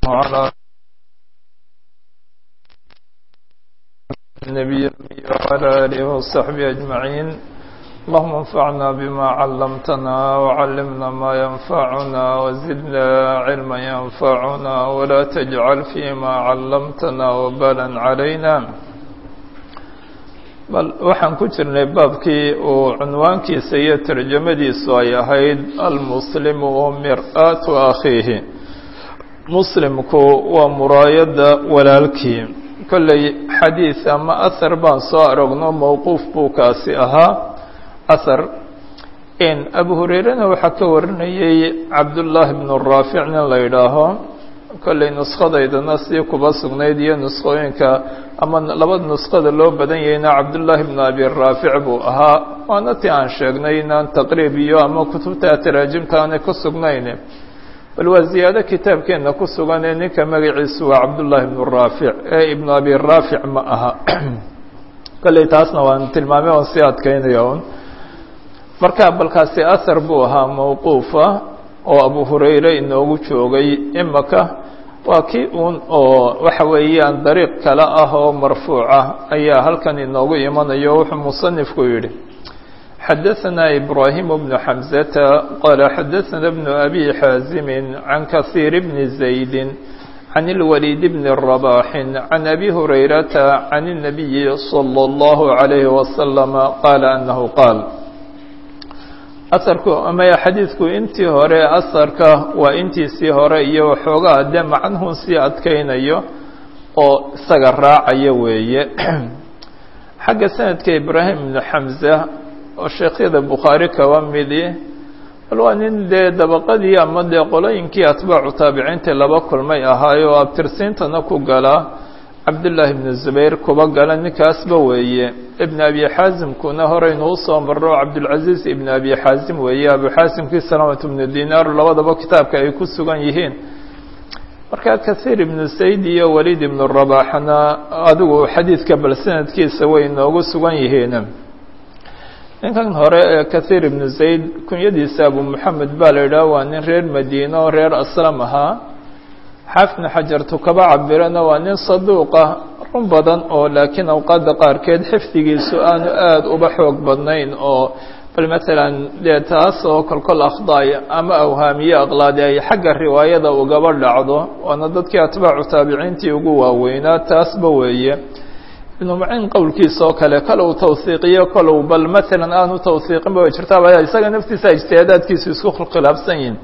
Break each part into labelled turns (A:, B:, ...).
A: وعلى النبي وعلى آله وصحبه أجمعين اللهم انفعنا بما علمتنا وعلمنا ما ينفعنا وزدنا علما ينفعنا ولا تجعل فيما علمتنا وبالا علينا bal waxaan ku jirnay baabkii uu cunwaankiisa iyo tarjamadiisu ay ahayd almuslimu wa mir-aatu akhiihi muslimku waa muraayadda walaalkii kolley xadiid ama ahar baan soo aragno mowquuf buu kaasi ahaa ahar in abu hurayrena waxaa ka warinayay cabdullaahi bnu raafic nin la yidhaaho kolley nuskhadaydana sii kuba sugnayd iyo nuskhooyinka ama labada nuskhada loo badan yahayna cabdullaahi bnu abi raafic buu ahaa waana ti aan sheegnay inaan taqriib iyo ama kutubta taraajimta aanay ku sugnayn bal waa ziyaado kitaabkeenna ku sugan ee ninka magaciisu waa cabdullaahi bnu raafic ee ibnu abi raafic ma aha kolley taasna waan tilmaamay oon sii adkeynaya un marka balkaasi ahar buu ahaa mawquufa oo abu hurayre inoogu joogay imaka waa kii uun oo waxa weeyaan dariiq kale ah oo marfuuca ayaa halkan inoogu imanayo wuxuu musanifku yidhi xadaثna ibrahim bnu xamزata qala xadaثna bnu abi xaazimi can kahiir bni زaydi can اlwaliid bni رabaxi can abi hurayrata can الnabiyi slى اllahu عalayhi waslama qaala anahu qaal asarku amaya xadiidku intii hore asarka waa intiisii hore iyo waxoogaa dee macnuhun sii adkeynayo oo isaga raacaya weeye xagga sanadka ibraahim ibnu xamza oo sheekhyada bukhaari kaba midi bal waa nin dee dabaqadii ama dee qolooyinkii atbaacu taabiciinta laba kulmay ahaayo oo abtirsiintana ku galaa cabdullaahi ibnu zubayr kuba gala ninkaasba weeye ibn abi xaasimkuna horeynu usoo marro cabdulcaziiz ibn abi xaasim weeye abu xaasimkii salaamatu ibnu dinaar labadaba kitaabka ay ku sugan yihiin marka kahiir ibnu sayd iyo waliid ibnu rabaxna adigu xadiidka bal sanadkiisa way inoogu sugan yihiin ninkan hore ee kahiir ibnu zayd kunyadiisa abu moxamed baa la yidhaha waa nin reer madiine oo reer aslam ahaa xaafidna xajartu kaba cabirana waa nin saduuqa run badan oo laakiin awqaadda qaarkeed xifdigiisu aanu aada uba xoog badnayn oo bal matalan dee taas oo kolkol akhdaay ama awhaamiye aqlaadi ay xagga riwaayada ugaba dhacdo waana dadkii atbaacu taabiciintii ugu waaweynaa taasba weeye ibnu maciin qowlkiisa oo kale kale uu tawhiiqiyo kalow bal matalan aanu tawhiiqinba way jirtaaba isaga naftiisa ijtihaadaadkiisu isku khilaafsan yihin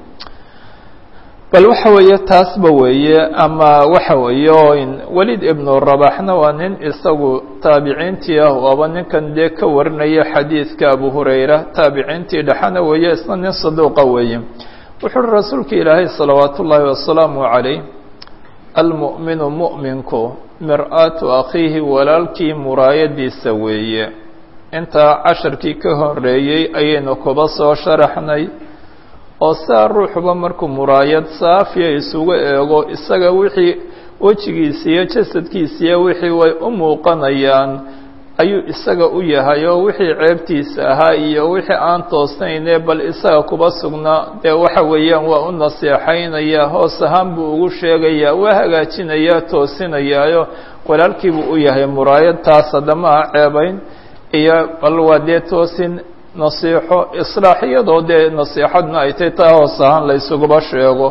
A: bal waxa weeye taasba weeye ama waxa weeye waliid ibnu rabaxna waa nin isagu taabiciintii ah waaba ninkan dee ka warinaya xadiidka abu hurayra taabiciintii dhexana weeye isna nin saduuqa weeye wuxu uhi rasuulka ilaahay salawaat ullaahi wasalaamu calayh almu'minu mu'minku mir-aatu akhiihi walaalkii muraayadiisa weeye intaa casharkii ka horeeyey ayaynu kuba soo sharaxnay oo saa ruuxuba markuu muraayad saafiya isugu eego isaga wixii wejigiisa iyo jasadkiisiiyo wixii way u muuqanayaan ayuu isaga u yahay oo wixii ceebtiisa ahaa iyo wixii aan toosnaynee bal isaga kuba sugnaa dee waxa weeyaan waa u naseexaynaya hoos ahaan buu ugu sheegayaa waa hagaajinayaa toosinayaayo walaalkiibuu u yahay muraayad taas haddama a ceebayn iyo bal waa dee toosin nasiixo islaax iyadoo dee nasiixadna ay tay taa hoos ahaan la ysuguba sheego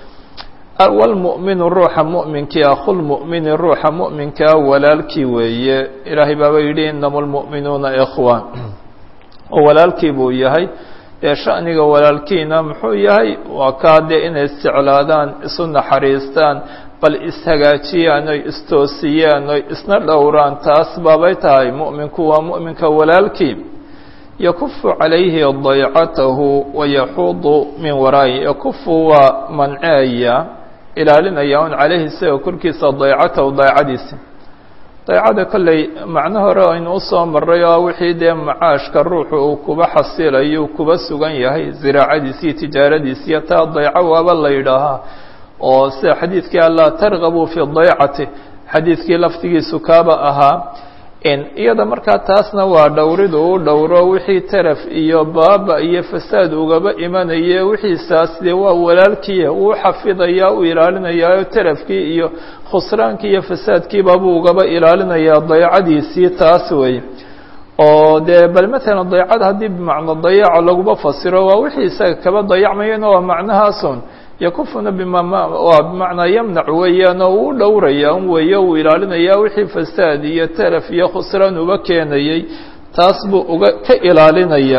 A: walmu'minu ruuxa mu'minkii akhulmu'mini ruuxa mu'minkaa walaalkii weeye ilaahay baaba yidhi inama lmu'minuuna ikhwaan oo walaalkii buu yahay dee sha'niga walaalkiina muxuu yahay waa kaa dee inay isjeclaadaan isu naxariistaan bal ishagaajiyaan oy istoosiyaan oy isna dhowraan taas baabay tahay mu'minku waa mu'minka walaalkii yakufu calayhi daycatahu wayaxuudu min waraayi yakufu waa manceeya ilaalinaya un calayhi isaga korkiisa daycatahu daycadiisa daycada kolley macno hore aynu usoo maray oo wixii dee macaashka ruuxu uu kuba xasilayo kuba sugan yahay ziraacadiisi iyo tijaaradiisiyo taa dayco waaba la yidhaahaa oo sida xadiidkii allaa targabuu fi daycati xadiidkii laftigiisu kaaba ahaa iyada markaa taasna waa dhowridu u dhowro wixii taraf iyo baaba iyo fasaad ugaba imanaye wixiisaas dee waa walaalkiia uu xafidaya u ilaalinayaa tarafkii iyo khusraankii iyo fasaadkiiba buu ugaba ilaalinayaa dayacadiisii taas wey oo dee bal matalan dayacad haddii bimacno dayaca laguma fasiro waa wixii isaga kaba dayacmayana waa macnahaasun yakufuna bima waa bimacnaa yamnac weeyaan oo uu dhowraya un weeye uu ilaalinaya wixii fasaad iyo taraf iyo khusraan uba keenayey taas buu uga ka ilaalinaya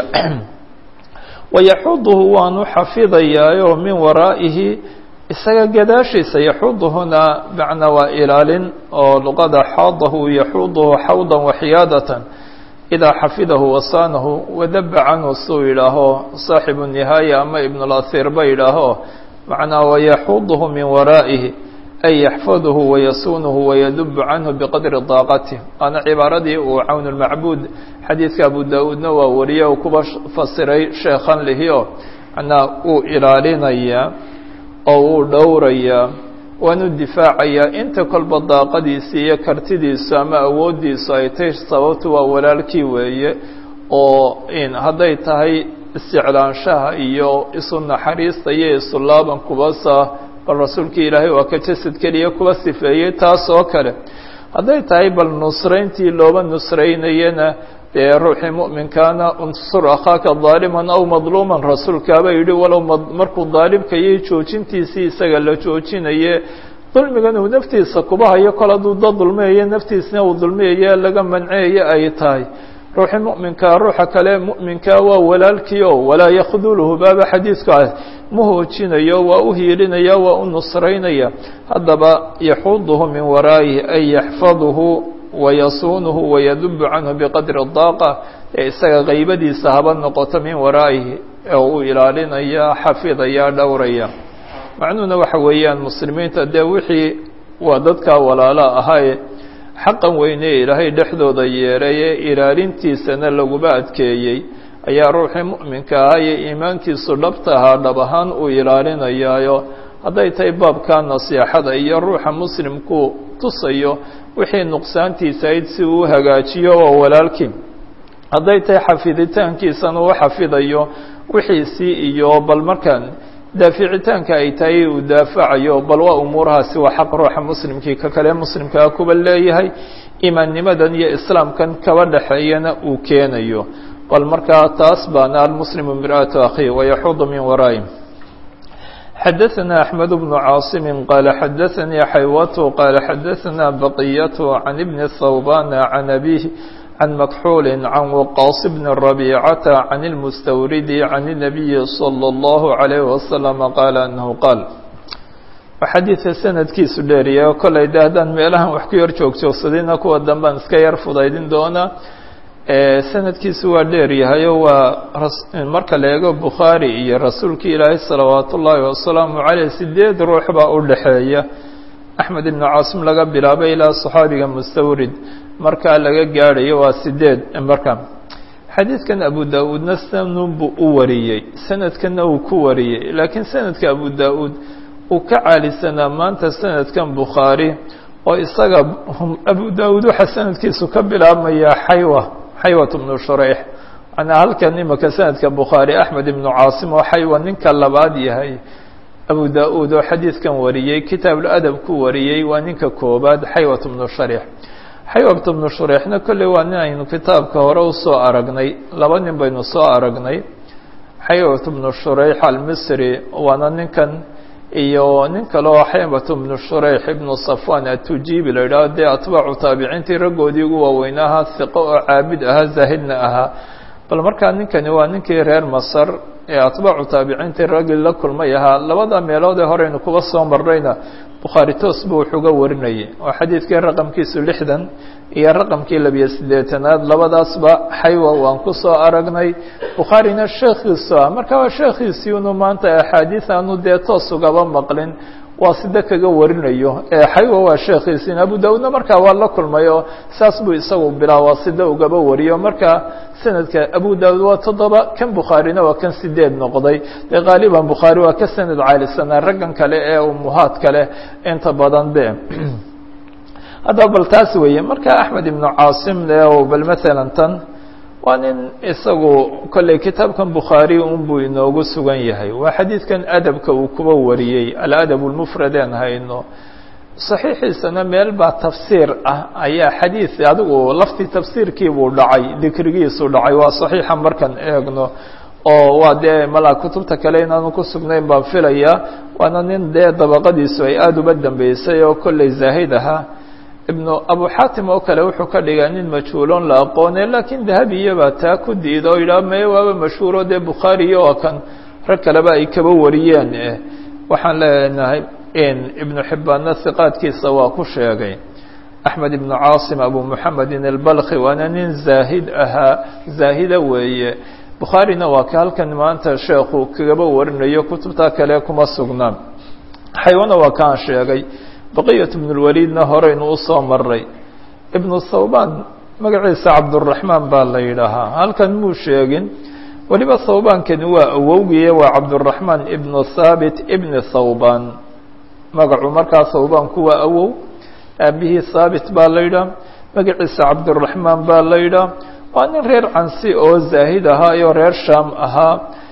A: wayaxuduhu waanu xafidayaayo min waraa'ihi isaga gadaashiisa yaxuduhuna macnaa waa ilaalin oo luqada xaadahu yaxuduhu xawdan waxiyaadatan idaa xafidahu wasaanahu wadaba canhu suu yidhaaho saaxibu nihaaya ama ibn اlahir ba yidhaaho macnaa wayaxuduhu min waraa'ihi ay yaxfaduhu wayasuunuhu wayadubu canhu biqadri daaqatih waana cibaaradii uu cawn lmacbuud xadiidka abu da-uudna waa wariye uu kuba fasiray sheekhan lihio macnaa uu ilaalinayaa oo uu dhowrayaa waanu difaacayaa inta kolba daaqadiisi iyo kartidiisu ama awooddiisu ay tay sababtu waa walaalkii weeye oo hadday tahay isticlaanshaha iyo isu naxariista iyo isu laaban kubasa bal rasuulkii ilaahay waa ka jasad keliya kuba sifeeyey taas oo kale hadday tahay bal nusrayntii looba nusraynayana dee ruuxii mu'minkaana unsur akhaaka daaliman aw madluuman rasuulkaaba yidhi walow markuu daalimkayay joojintiisii isaga la joojinaye dulmigan uu naftiisa kuba hayo kol hadduu dad dulmiyayo naftiisna uu dulmiyayo laga manceeyo ay tahay ruuxii mu'minkaa ruuxa kale mu'minkaa waa walaalkii o walaa yakhduluhu baaba xadiidku ah ma hoojinayo waa u hiilinaya waa u nusraynaya haddaba yaxuduhu min waraa'ihi ay yaxfaduhu wayasuunuhu wayadubu canhu biqadri daaqa ee isaga qaybadiisa haba noqoto min waraa'ihi oo uu ilaalinaya xafidaya dhowraya macnuhuna waxa weeyaan muslimiinta dee wixii waa dadkaa walaala ahaaye xaqan weyne ilaahay dhexdooda yeeray ee ilaalintiisana laguba adkeeyey ayaa ruuxii mu'minka ahaa iyo iimaankiisu dhabta ahaa dhab ahaan uu ilaalinayaayo hadday tahay baabka nasiixada iyo ruuxa muslimku tusayo wixii nuqsaantiisa ayd si uu hagaajiyo waa walaalkii hadday tahay xafiditaankiisana uu xafidayo wixiisii iyo bal markaan daaficitaanka ay tahay uu daafacayo bal waa umuurahaasi waa xaq ruuxa muslimkii ka kale muslimkaa kuba leeyahay imaannimadan iyo islaamkan kaba dhexeeyana uu keenayo bal markaa taas baana almuslimu mir'atu akhi wayaxudu min waraayi xadaثna أحmed بن cاaصm qال xadaثnii xaywat qال xadaثna baqyة عan بn ثوbاn عan أbيه عan مكxuل عan وqاص بن ربيcة عan الmstwrd عan النبي صلى الله عليه وسلم qال أنه qاal xadiidka sanadkiisu dheeriya kolay de haddaan meelahan wax ku yar joogjoogsadayna kuwa danbaan iska yar fudaydin doonaa sanadkiisu waa dheer yahayo waa marka la eego bukhaari iyo rasuulkii ilaahay salawaat ullaahi wasalaamu caleyh sideed ruux baa u dhexeeya axmed ibnu caasim laga bilaabay ilaa saxaabiga mustawrid markaa laga gaadhayo waa sideed marka xadiidkan abu da-uudna sanun buu u wariyey sanadkanna uu ku wariyey laakiin sanadka abu da-uud uu ka caalisanaa maanta sanadkan bukhaari oo isaga abu da-uud waxaa sanadkiisu ka bilaabmayaa xaywa xaywat bnu shureyx manaa halkan imika sanadka bukhaari axmed ibnu caasim oo xaywa ninka labaad yahay abu da-uud oo xadiidkan wariyey kitaabuladab ku wariyey waa ninka koobaad xaywat bnu sharix xaywat bnu shureixna kolley waa nin aynu kitaabka hore usoo aragnay laba nin baynu soo aragnay xaywat bnu shureyx almisri waana ninkan iyo nin kale oo xaywat bnu shureyx ibnu safwan atujibi la yidhaho dee atbaacu taabiciintii raggoodii ugu waaweyn ahaa hiqo oo caabid ahaa zaahidna ahaa bal markaa ninkani waa ninkii reer masar ee atbaacu taabiciintii raggii la kulmay ahaa labada meelood ee horeynu kuba soo marnayna bukhaari toos buu wuxuga warinayay oo xadiidkii raqamkiisu lixdan iyo raqamkii labiyo siddeetanaad labadaasba xaywa waan ku soo aragnay bukhaarina sheekhiisu ah marka waa sheekhiisii unu maanta axaadiis aanu dee toos ugaba maqlin waa sida kaga warinayo xaywa waa sheekhiisiin abu da-uudna markaa waa la kulmay oo saas buu isagu bilaa waa sida ugaba wariyo marka sanadka abu da-uud waa toddoba kan bukhaarina waa kan sideed noqday dee qaaliban bukhaari waa ka sanad caalisanaa raggan kale ee umuhaad kale inta badan be haddaba bal taas weeye marka axmed ibnu caasim le bal maalan tan waa nin isagu kolley kitaabkan bukhaari unbuu inoogu sugan yahay waa xadiidkan adabka uu kuba wariyey aladab lmufrad aan hayno saxiixiisana meel baa tafsiir ah ayaa xadiid adigu laftii tafsiirkiibuu dhacay dikrigiisu dhacay waa saxiixa markaan eegno oo waa dee malaa kutubta kale inaanu ku sugnayn baan filaya waana nin dee dabaqadiisu ay aada uba dambeysay oo kolley zaahid ahaa ibnu abu xaatim oo kale wuxuu ka dhigaa nin majhuuloon la aqoone laakiin dahabiyabaa taa ku diida oo yidhaha meye waaba mashhuuro dee bukhaariyo oo kan rag kaleba ay kaba wariyeen waxaan leenahay ibnu xibbaanna hiqaadkiisa waa ku sheegay axmed ibnu caasim abu muxamedin albalkhi waana nin zaahid ahaa zaahida weeye bukhaarina waa ka halkan maanta sheekhu kagaba warinayo kutubta kale kuma sugnaan xaywana waa kaan sheegay baqiyat ibn lwaliidna horeynu usoo maray ibnu thawban magaciisa cabduraxmaan baa la yidhaahaa halkan muu sheegin weliba thawbaankani waa awowgiye waa cabduraxmaan ibnu thaabit ibni thawban magacu markaa thawbaanku waa awow aabihii thaabit baa la yidhaha magaciisa cabduraxmaan baa la yidhaha waa nin reer cansi oo zaahid ahaa iyo reer shaam ahaa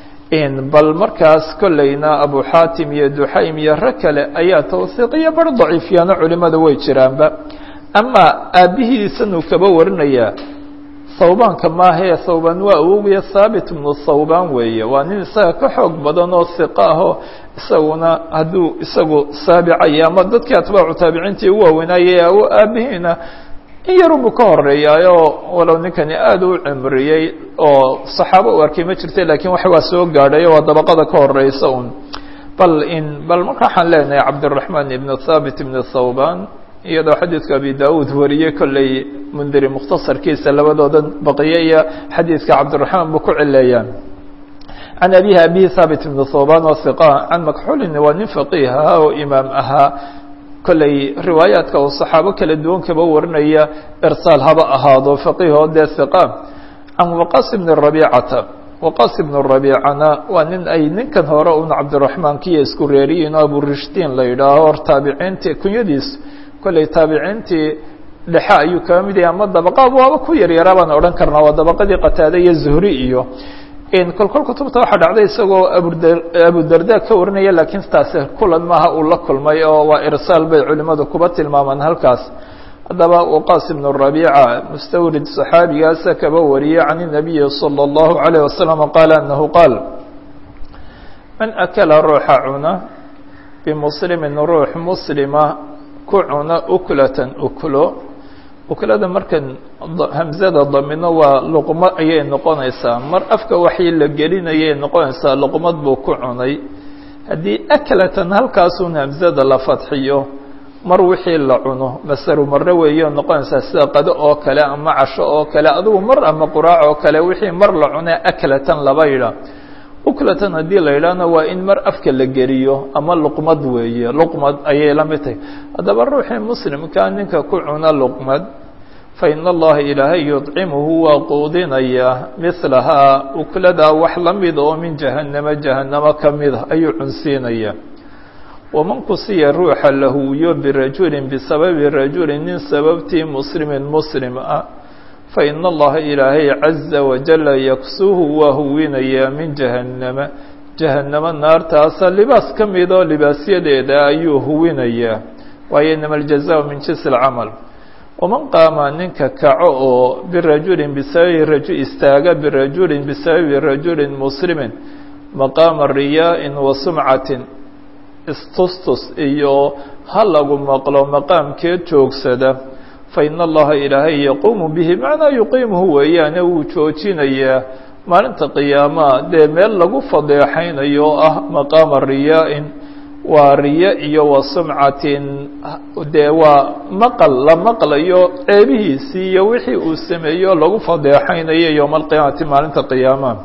A: bal markaas kolleyna abu xaatim iyo duxaym iyo rag kale ayaa tawhiiqiyo bar daciifyaano culimada way jiraanba ama aabbihiisanuu kaba warinayaa thawbaanka maahee thawbaan waa awowgiya thaabit ibnu thawbaan weeye waa nin isaga ka xoog badan oo hiqa ahoo isaguna hadduu isagu saabicaya ama dadkii atbaacu taabiciintii u waaweynayay aabihiina in yarunbuu ka horeeyaayo walow ninkani aada u cimriyey oo saxaabo u arkay ma jirta lakiin wax waa soo gaadhay waa dabaqada ka horeysa un bal in bal marka waxaan leenahay cabdiraxmaan ibn thaabit ibn thawban iyadoo xadiidka abi daud wariyey kolley mundiri mukhtasarkiisa labadooda baqiye iyo xadiidka cabdiraxmaan buu ku cileeyaan can abihi abihi thaabit ibn thawban oo hiqa can makxulin waa nin faqiih ahaa oo imaam ahaa kolley riwaayaadka uu saxaabo kala duwan kaba warinaya irsaal haba ahaado faqiihoo dee hiqa can waqas ibni rabiicata waqas ibnu rabiicana waa nin ay ninkan hore un cabdiraxmaan kiyo isku reeriyiin oo aburishtiin la yidhaaho hor taabiciintii kunyadiis kolley taabiciintii dhexe ayuu kaba mid yahay ama dabaqa waaba ku yaryaraa baan odhan karnaa waa dabaqadii qataade iyo zuhri iyo kolkol kutubta waxaa dhacday isagoo abudarda ka warinaya laakiin taasi kulan maaha uu la kulmay oo waa irsaal bay culimadu kuba tilmaamaan halkaas haddaba waqas ibnu rabiica mustawrid saxaabigaasa kaba wariyey can الnabiyi salى اllahu عalيه wasalam qaala anahu qaal man akala ruuxa cuna bimuslimin ruux muslima ku cuna uklatan uklo uklada markan hamzada damino waa luqmo ayay noqonaysaa mar afka waxii la gelinayay noqonaysaa luqmad buu ku cunay haddii aklatan halkaasun hamzada la fadxiyo mar wixii la cuno masaru mare weeyo noqonaysaa sida qado oo kale ama casho oo kale adugu mar ama quraac oo kale wixii mar la cune aklatan laba yidha uklatan haddii la yidhaahna waa in mar afka la geliyo ama luqmad weeye luqmad ayay la mid tahay haddaba ruuxii muslimkaa ninka ku cuna luqmad fa in allaha ilaahay yudcimuhu waa quudinayaa milahaa ukladaa wax la mid oo min jahannama jahannamo ka mida ayuu cunsiinayaa waman kusiya ruuxa lahuwiyo birajulin bisababi rajulin nin sababtii muslimin muslim ah fain allaha ilaahay caza wajala yaksuhu waa huwinayaa min jahannama jahannamo naartaasa libaas ka midoo libaasyadeeda ayuu huwinayaa waayo inama aljaza min jinsi alcamal waman qaama ninka kaco oo birajulin bisababi raju istaaga birajulin bisababi rajulin muslimin maqaama riyaa'in wa sumcatin istustus iyo ha lagu maqlo maqaamkeed joogsada fain allaha ilaahay yaquumu bihi macnaa yuqiimuhu weeyaane wuu joojinayaa maalinta qiyaamaha dee meel lagu fadeexaynayo oo ah maqaama riyaa-in waa riya iyo wa sumcatin dee waa maqal la maqlayo ceebihiisii iyo wixii uu sameeyo lagu fadeexaynayo yowma alqiyaamati maalinta qiyaamaha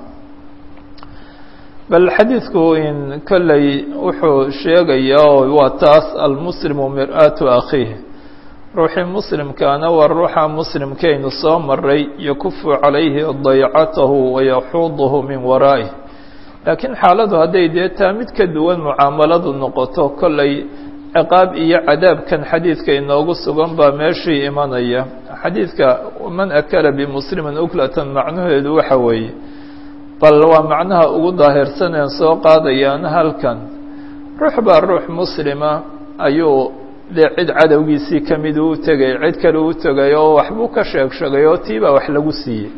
A: bal xadiidku in kolley wuxuu sheegayaa oo waa taas almuslimu mir-aatu akhiih ruuxii muslimkaana waa ruuxa muslimkaynu soo maray yakufu calayhi daycatahu wayaxuuduhu min waraa'ih laakiin xaaladu hadday dee taa mid ka duwan mucaamaladu noqoto kolley ciqaab iyo cadaabkan xadiidka inoogu sugan baa meeshii imanaya xadiidka man akala bimuslimin uklatan macnaheedu waxa weeye bal waa macnaha ugu daahirsaneen soo qaadayaan halkan ruux baa ruux muslima ayuu dee cid cadowgiisii ka mid uu tegay cid kale uu tegay oo waxbuu ka sheeg sheegay oo tii baa wax lagu siiyey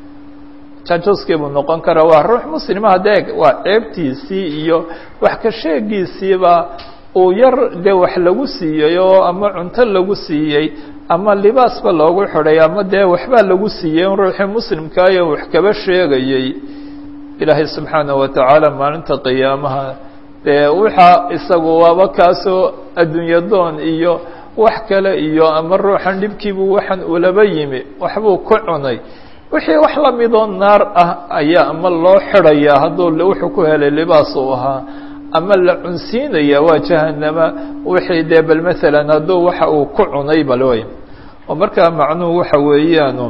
A: jajuskii buu noqon karaa waa ruux muslima hadeeg waa ceebtiisii iyo wax ka sheegiisiiba uu yar dee wax lagu siiyey oo ama cunto lagu siiyey ama libaasba loogu xidhay ama dee waxbaa lagu siiyey in ruuxii muslimkaayo wax kaba sheegayey ilaahay subxaanaه wa tacaala maalinta qiyaamaha dee waxa isagu waaba kaasoo adduunye doon iyo wax kale iyo ama ruuxan dhibkiibuu waxan ulaba yimi waxbuu ku cunay wixii wax lamidoo naar ah ayaa ama loo xidhayaa hadduu wuxuu ku helay libaas uu ahaa ama la cunsiinaya waa jahanama wixii dee bal maalan hadduu waxa uu ku cunay balwey oo markaa macnuhu waxa weeyaan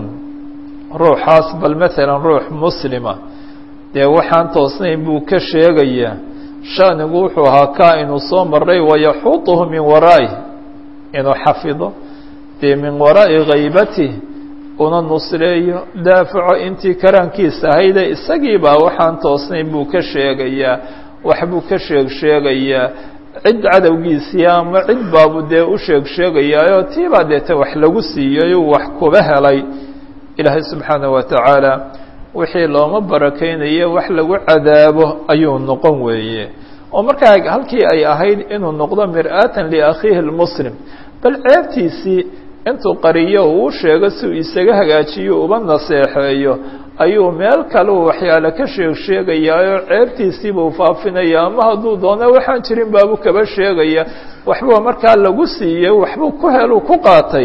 A: ruuxaas bal maalan ruux muslima dee waxaan toosnayn buu ka sheegayaa shanigu wuxuu ahaa kaa inuu soo maray wayaxuuطuhu min waraaih inuu xafido dee min waraa'i ghaybati una nusreeyo daafaco intii karaankiisa ahayde isagii baa waxaan toosnayn buu ka sheegayaa waxbuu ka sheeg sheegayaa cid cadowgiisii ama cid baabu dee u sheeg sheegayaayo tiibaa deete wax lagu siiyey uu wax kuba helay ilaahay subxaanaه wa tacaala wixii looma barakeynaye wax lagu cadaabo ayuu noqon weeye oo markaa halkii ay ahayd inuu noqdo mir'aatan liakhiihi اlmuslim bal ceebtiisii intuu qariyo uu sheego si uu isaga hagaajiyo uba naseexeeyo ayuu meel kale uu waxyaale ka sheeg sheegayaayoo ceebtiisiibuu faafinaya ama hadduu doono waxaan jirin baabuu kaba sheegaya waxbuu markaa lagu siiyey waxbuu ku helu ku qaatay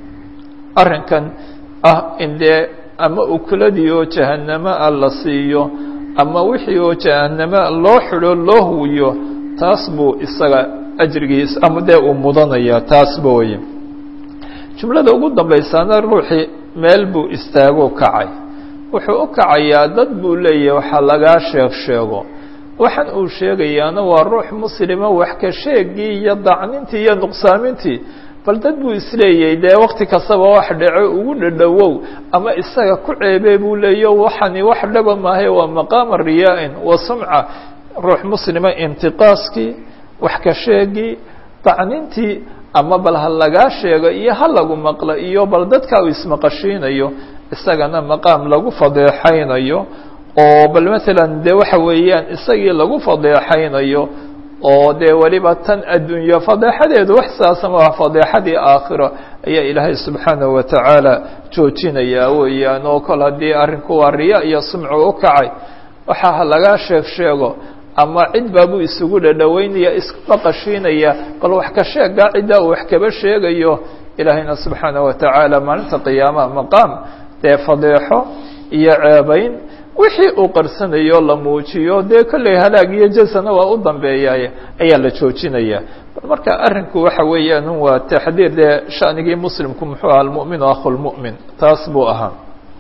A: arrinkan ah in dee ama ukuladii oo jahanamo ah la siiyo ama wixii oo jahanamo loo xidho loo huwiyo taas buu isaga ajrigiis ama dee uu mudanaya taasba weye jumlada ugu dambaysaana ruuxii meel buu istaago kacay wuxuu u kacayaa dad buu leeyahay waxaa lagaa sheeg sheego waxaan uu sheegayaana waa ruux muslima wax ka sheegii iyo dacnintii iyo nuqsaamintii bal dad buu isleeyahay dee wakti kastaba wax dhaco ugu dhadhowow ama isaga ku ceebee buu leeyo waxani wax dhaba maahay waa maqaama riyaa-in wa sumca ruux muslima intiqaaskii wax ka sheegii dacnintii ama bal ha lagaa sheego iyo ha lagu maqlo iyo bal dadka uu ismaqashiinayo isagana maqaam lagu fadeexaynayo oo bal maalan dee waxa weeyaan isagii lagu fadeexaynayo oo dee weliba tan adduunyo fadeexadeedu wax saasama waa fadeexadii aakhiro ayaa ilaahay subxaanahu wa tacaala joojinayaa weeyaan oo kol haddii arrinku waa riya iyo sumcu u kacay waxa ha lagaa sheeg sheego ama cid baabuu isugu dhadhoweynaya isku maqashiinaya bal wax ka sheegaa ciddaa uu wax kaba sheegayo ilaahayna subxaanaه wa tacaala maalinta qiyaamaha maqaam dee fadeexo iyo ceebayn wixii uu qarsanayo la muujiyo dee kolley halaag iyo jasana waa u dambeeyaay ayaa la joojinaya bal marka arrinku waxa weeyaan waa taxdiir dee shanigii muslimku muxuu aha almu'minu akhu lmu'min taas buu ahaa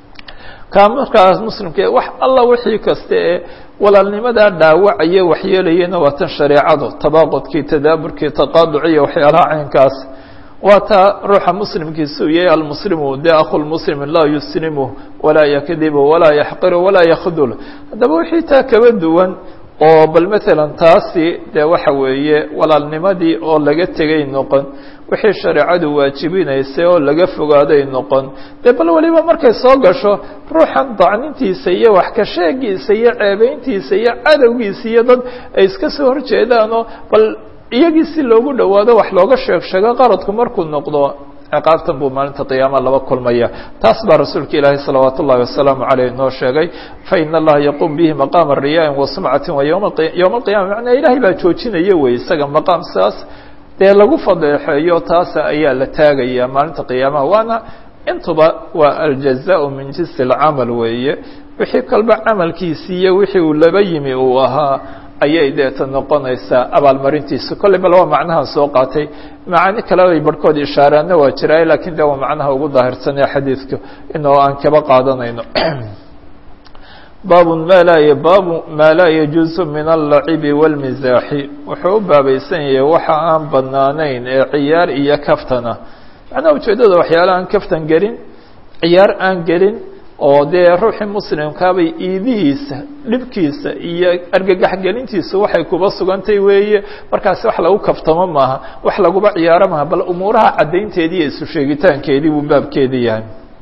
A: ka markaas muslimka wax alla wixii kasta ee walaalnimadaa dhaawacaya waxyeelayana waa tan shareecadu tabaaqudkii tadaaburkii taqaaduciya waxyaalaha caynkaas waa taa ruuxa muslimkiisa uu yahay almuslimu de akhulmuslim laa yuslimu walaa yakdibu walaa yaxqiru walaa yakdul haddaba wixii taa kaba duwan oo bal maalan taasi dee waxa weeye walaalnimadii oo laga tegay noqon wixii shareecadu waajibinaysay oo laga fogaaday noqon dee bal weliba markay soo gasho ruuxan dacnintiisa iyo wax ka sheegiisa iyo ceebeyntiisa iyo cadowgiisa iyo dad ay iska soo horjeedaanoo bal iyagii si loogu dhowaado wax looga sheeg sheego qaradku markuu noqdo ciqaabtan buu maalinta qiyaama laba kulmaya taas baa rasuulka ilaahi salawaat ullahi wasalaamu caleyh noo sheegay faina allaha yaquum bihi maqaama riyaa wa sumcati wa yoma yowma alqiyama macnaa ilaahay baa joojinaya wey isaga maqaam sidaas dee lagu fadeexeeyo taasa ayaa la taagaya maalinta qiyaamaha waana intuba waa aljazaء min jinsi اlcamal weeye wixii kalba camalkiisi iyo wixii uu laba yimi uu ahaa ayay deeta noqonaysaa abaalmarintiisa kolley bal waa macnahan soo qaatay macaani kale ay barhkood ishaaraana waa jiraa lakin de waa macnaha ugu daahirsanee xadiidku inoo aan kaba qaadanayno baabu ma laa baabu maa laa yajuusu min allacibi wاlmisaaxi wuxuu u baabaysan yahay waxa aan banaanayn ee ciyaar iyo kaftana macnaha ujeeddada waxyaala aan kaftan gelin ciyaar aan gelin oo dee ruuxii muslimkaabay iidihiisa dhibkiisa iyo argagax gelintiisa waxay kuba sugantay weeye markaasi wax lagu kaftamo maaha wax laguba ciyaaro maaha bal umuuraha caddaynteedii iyo isu sheegitaankeedii buu baabkeedii yahay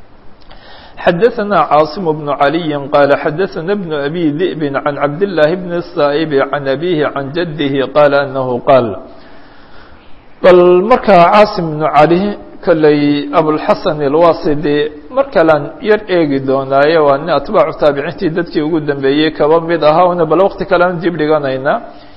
A: xadaثna cاaصم بن عalي qال xadaثna بن أbي ذئب عن cabd اللahi بن الsائب عن أbيه عن جده qال أنه qاal bal markaa cاaصم بن عalي kolley abوlxaسن الwasidi mar kalan yar eegi doonaaye waa nin atbaacu taabiciintii dadkii ugu dambeeyey kaba mid ahaa una bal wkti kalean dib dhiganayna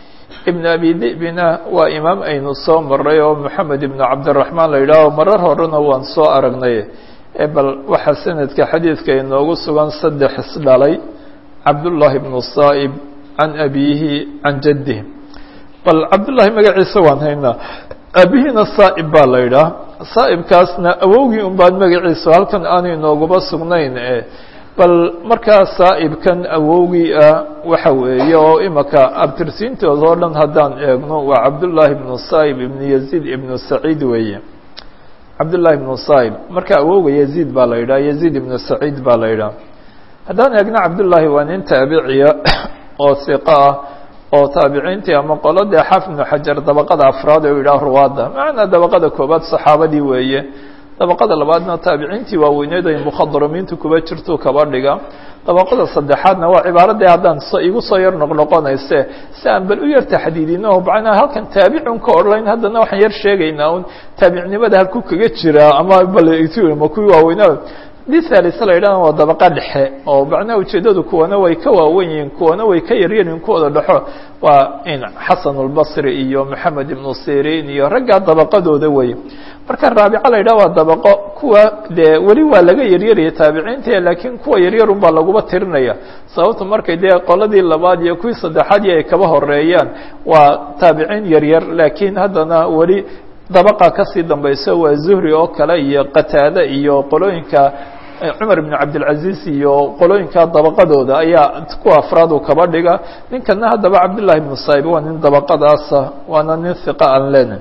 A: ibn abi dibina waa imaam aynu soo maray oo moxamed ibn cabdالرaحmaan la yidhaaho marar horena waan soo aragnay bal waxaa sanadka xadiidka inoogu sugan saddex isdhalay cabdullaahi ibnu saa'ib can abiihi can jaddihi bal cabdullaahi magaciisa waan haynaa aabihiina saa'ib baa la yidhaah saa'ibkaasna awowgii un baan magaciisa halkan aanu inooguba sugnayn e bal markaa saa'ibkan awowgii ah waxa weeye oo imaka abtirsiintooda oo dhan haddaan eegno waa cabdullaahi ibnu saa'ib ibnu yaziid ibnu saciid weeye cabdullahi ibnu saib marka awowga yaziid baa la yidhaha yaziid ibnu saciid baa la yidhaha haddaan eegno cabdullaahi waa nin taabiciya oo hiqa ah oo taabiciintii ama qoladee xaafid ibnu xajar dabaqada afraad ee u yidhaha ruwaadda macnaa dabaqada koobaad saxaabadii weeye dabaqada labaadna taabiciintii waaweyneed ay mukhadaramiintu kuba jirtuu kaba dhiga dabaqada saddexaadna waa cibaaradii haddaan igu soo yar noqnoqonayse si aan bal u yar taxdiidino macnaa halkan taabicun ka odhayn haddana waxaan yar sheegaynaa un taabicnimada halku kaga jiraa ama bal ma kuwii waaweynaa dithalis la yidhahna waa dabaqa dhexe oo macnaha ujeeddadu kuwana way ka waawen yihiin kuwana way ka yaryarin kuwooda dhexo waa in xasan اlbasri iyo moxamed ibnu sirin iyo raggaa dabaqadooda wey marka raabica la yidhah waa dabaqo kuwa dee weli waa laga yaryaraya taabiciinta laakiin kuwa yaryar un baa laguba tirinaya sababta markay dee qoladii labaad iyo kuwii saddexaadii ay kaba horeeyaan waa taabiciin yaryar laakiin haddana weli dabaqa kasii dambayso waa zuhri oo kale iyo qataade iyo qolooyinka cumar ibn cabdilcaziz iyo qolooyinka dabaqadooda ayaa kuwa afraad uu kaba dhiga ninkana haddaba cabdullahi ibnu saib waa nin dabaqadaasa waana nin hiqa aan lena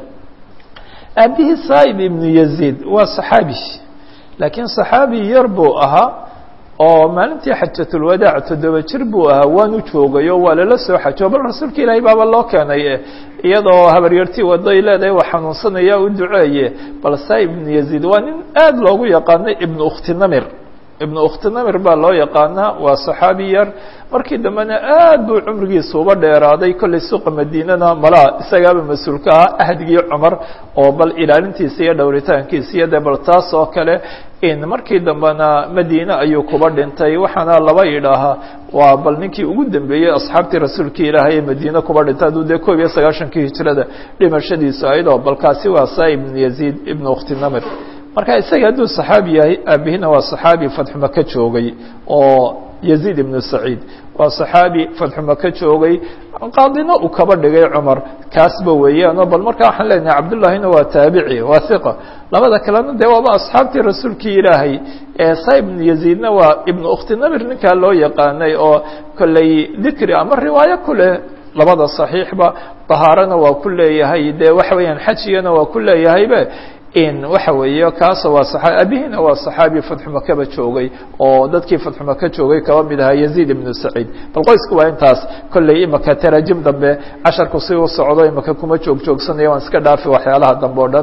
A: aabihii saib ibnu yaziid waa saxaabi laakiin saxaabi yar buu ahaa oo maalintii xajatulwadaac toddoba jir buu ahaa waanu joogay oo waa lala soo xajo bal rasuulka ilaahay baaba loo keenay iyadoo habaryartii waday leedahay waa xanuunsanaya u duceeye bal saib ibnu yaziid waa nin aad loogu yaqaanay ibnu ukhtinamir ibnu ukhtinamir baa loo yaqaanaa waa saxaabi yar markii dambena aad buu cumrigiisa uba dheeraaday kollay suuqa madiinana malaa isagaaba mas-uulka ahaa ahdigii cumar oo bal ilaalintiisa iyo dhowritaankiisa iyo dee bal taas oo kale in markii dambena madiine ayuu kuba dhintay waxaana laba idhaahaa waa bal ninkii ugu dambeeyey asxaabtii rasuulkii ilaahay ee madiine kuba dhintay hadduu dee koob iyo sagaashankii hijrada dhimashadiisu aydoo bal kaasi waa saa ibnu yaziid ibnu ukhtinamir marka isaga hadduu saxaabi yahay aabihina waa saxaabi fatxu maka joogay oo yaziid ibnu saciid waa saxaabi fatxu maka joogay qaadina uu kaba dhigay cumar kaasba weeyaano bal markaa waxaan leenahay cabdullahina waa taabici waa hiqa labada kalena dee waaba asxaabtii rasuulkii ilaahay sa ibnu yaziidna waa ibnu ukhtinamir ninkaa loo yaqaanay oo kolley dikri ama riwaayo ku leh labada saxiixba dahaarana waa ku leeyahay dee waxa weeyaan xajigana waa ku leeyahaybe in waxa weeye kaasa waa saaa abihina waa saxaabi fatxu makaba joogay oo dadkii fatxu maka joogay kaba mid ahaa yaziid ibnu saciid bal qoysku waa intaas kolley imaka taraajim dambe casharku si u socdo imaka kuma joog joogsanaya waan iska dhaafi waxyaalaha dambe o dhan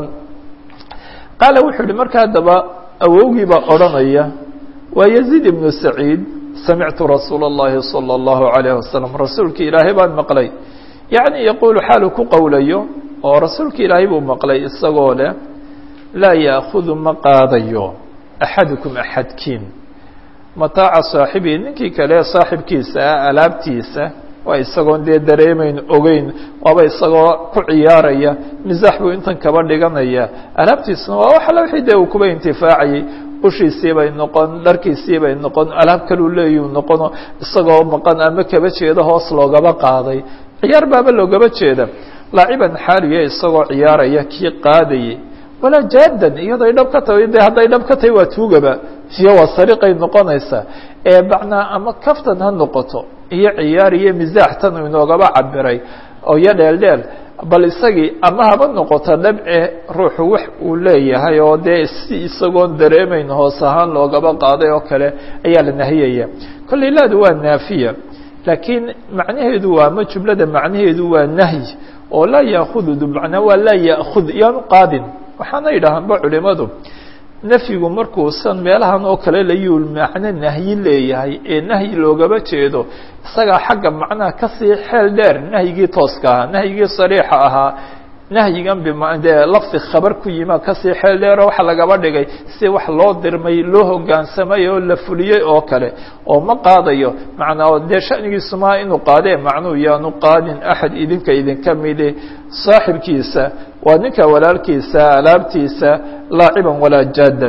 A: qaala wuxuu yihi marka haddaba awowgii baa odhanaya waa yaziid ibnu saciid samictu rasuula اllahi salى اllahu alayh wasalam rasuulka ilaahay baan maqlay yacni yaquulu xaalu ku qowlayo oo rasuulka ilaahay buu maqlay isagoo leh laa yaakudu ma qaadayo axadukum axadkiin mataaca saaxibii ninkii kale saaxibkiisa ah alaabtiisa waa isagoon dee dareemayn ogeyn waaba isagoo ku ciyaaraya misaax buu intan kaba dhiganaya alaabtiisuna waa wax alla wixii dee uu kuba intifaacayay ushiisii bay noqon dharkiisii bay noqon alaab kaluu leeyuu noqono isagoo maqan ama kaba jeeda hoos loogaba qaaday ciyaar baaba loogaba jeeda laaciban xaaliya isagoo ciyaaraya kii qaadayay walaa jaadan iyaday dhab ka tahay de hadday dhab ka tahay waa tuugaba iyo waa sariqay noqonaysaa ee macnaa ama kaftan ha noqoto iyo ciyaar iyo misaax tan uu inoogaba cabiray oo iyo dheeldheel bal isagii ama haba noqoto dhabce ruuxu wax uu leeyahay oo dee si isagoon dareemayn hoos ahaan loogaba qaaday oo kale ayaa la nahiyaya kolley laadu waa naafiya laakiin macnaheedu waa ama jumlada macnaheedu waa nahyi oo laa yaakudu macnaa waa laa yaakud yaanu qaadin waxaana yidhaahaanba culimadu nafyigu markuusan meelahan oo kale layuul macno nahyi leeyahay ee nahyi loogaba jeedo isagaa xagga macnaha kasii xeel dheer nahyigii tooska ahaa nahyigii sariixa ahaa nahyigan bdee lafdi khabar ku yima kasii xeel dheero waxa lagaba dhigay si wax loo dirmay loo hogaansamay oo la fuliyey oo kale oo ma qaadayo macnaa dee shanigiisu maha inuu qaadee macnuu yaanu qaadin axad idinka idinka midi saaxibkiisa waa ninka walaalkiisa alaabtiisa laaciban walaa jaadan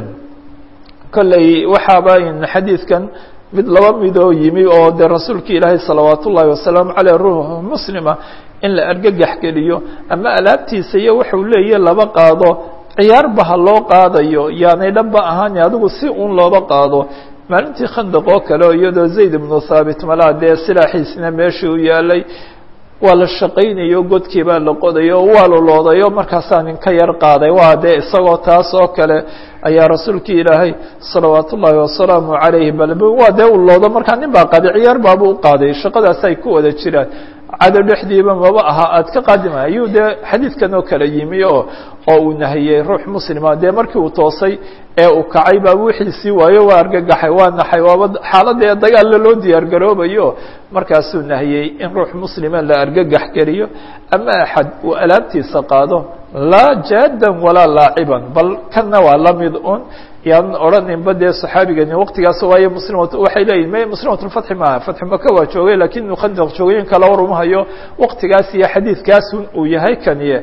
A: kolley waxaaba xadiidkan mid laba midoo yimi oo dee rasuulka ilaahay salawaat ullaahi wasalaamu caleyh ruux muslima in la argagax geliyo ama alaabtiisa iyo wuxuu leeyahy laba qaado ciyaarba ha loo qaadayo yaanay dhanba ahaani adigu si uun looba qaado maalintii khandaq oo kale oo iyadoo zayd ibnu thaabit malaa dee silaaxiisna meeshii u yaalay waa la shaqaynayo godkii baa la qodayo o waa loloodayo markaasaa nin ka yar qaaday waa dee isagoo taas oo kale ayaa rasuulkii ilaahay salawaat ullaahi wasalaamu calayhi bal waa dee u loodo markaa nin baa qaaday ciyaar baabu u qaaday shaqadaas ay ku wada jiraan cado dhexdiiba maba aha aad ka qaadima ayuu dee xadiidkan oo kale yimi oo oo uu nahiyey ruux muslima dee markii uu toosay ee uu kacay baa wixiisii waayo waa argagaxay waa naxay waaba xaaladee dagaalla loo diyaar garoobayo markaasuu nahiyey in ruux muslima la argagax geliyo ama axad uu alaabtiisa qaado laa jaadan walaa laaciban bal kanna waa la mid un yaan odhaninba dee saxaabigani waqtigaas waayo muslimat waxay leeyihin m muslimatulfatxi maaha fatxi maka waa joogay lakin inuu khandaq joogay in kala warumahayo waqtigaas iyo xadiidkaas uu yahay kaniye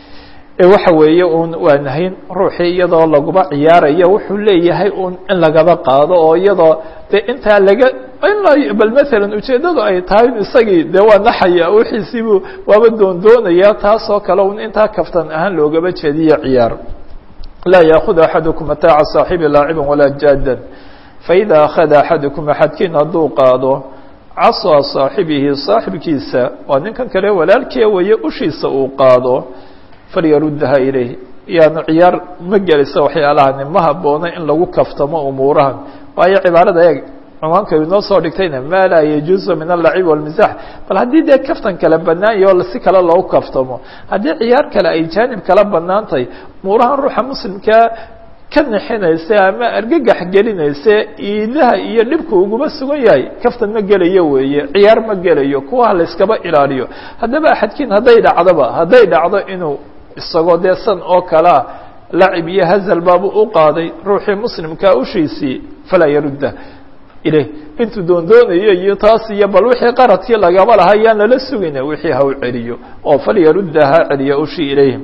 A: waxa weeye un waa nahayn ruuxii iyadoo laguba ciyaarayo wuxuu leeyahay un in lagaba qaado oo iyadoo de intaa laga bal masalan ujeeddadu ay tahay isagii dee waa naxaya wixiisiibuu waaba doondoonaya taas oo kale un intaa kaftan ahaan loogaba jeediyo ciyaar laa yaakud axadukum mataaca saaxibi laaciban walaa jaadan faida akhada axadukum axadkiin hadduu qaado casaa saaxibihi saaxibkiisa waa ninkan kale walaalkee waye ushiisa uu qaado falyaruddaha ilayh yaanu ciyaar ma gelisa waxyaalahani ma habboona in lagu kaftamo umuurahan waayo cibaarada eeg cumaanka inoo soo dhigtayna ma laa yajuuzu min alacib walmisax bal haddii dee kaftan kale banaan yaho si kale loogu kaftamo haddii ciyaar kale ay jaanib kala banaantahay umuurahan ruuxa muslimkaa ka nixinaysa ama argagax gelinaysa iidaha iyo dhibku uguma sugan yahay kaftan ma gelayo weeye ciyaar ma gelayo kuwaha layskaba ilaaliyo haddaba axadkiin hadday dhacdoba hadday dhacdo inuu isagoo dee san oo kalea lacib iyo hazal baabu u qaaday ruuxii muslimkaa ushiisii falaa yarudda ilayh intuu doondoonayo iyo taas iyo bal wixii qaradkii lagaba lahaa yaan lala sugayna wixii ha u celiyo oo falyarudda ha celiyo ushii ilayhim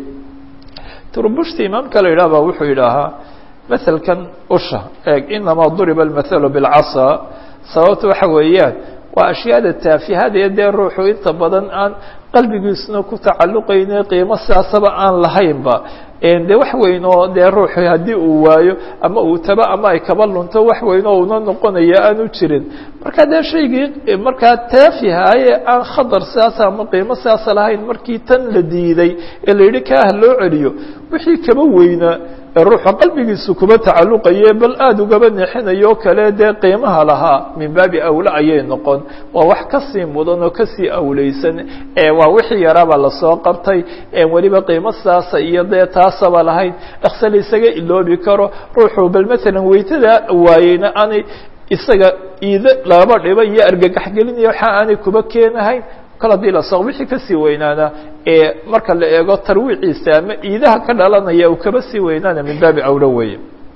A: turbushti imaamka la yidhah baa wuxuu yidhaahaa maselkan usha eeg inamaa duriba almathalu bilcasa sababta waxa weeyaan waa ashyaada taafihada dee ruuxu inta badan aan qalbigiisuna ku tacalluqayne qiimo sidaasaba aan lahaynba de wax weyn oo dee ruuxu haddii uu waayo ama uu taba ama ay kaba lunto wax weyn oo una noqonaya aanu jirin marka dee shaygii markaa taafihaaye aan khadar sidaasa ama qiimo sidaasa lahayn markii tan la diiday ee la yidhi kaah loo celiyo wixii kaba weynaa ee ruuxa qalbigiisu kuba tacalluqaye bal aada ugaba nexinayo kale dee qiimaha lahaa min baabi awle ayay noqon waa wax kasii mudan oo kasii awleysan ee waa wixii yaraaba lasoo qabtay ee weliba qiimo sidaasa iyo dee taasaba lahayn dhakse la isaga iloobi karo ruuxu bal masalan weytada waayeyna aanay isaga iide laba dhiba iyo argagax gelinaya waxa aanay kuba keenahayn kal haddii la soo wixii kasii weynaana ee marka la eego tarwiiciisa ama iidaha ka dhalanaya uu kaba sii weynaana min baabi awlo weeye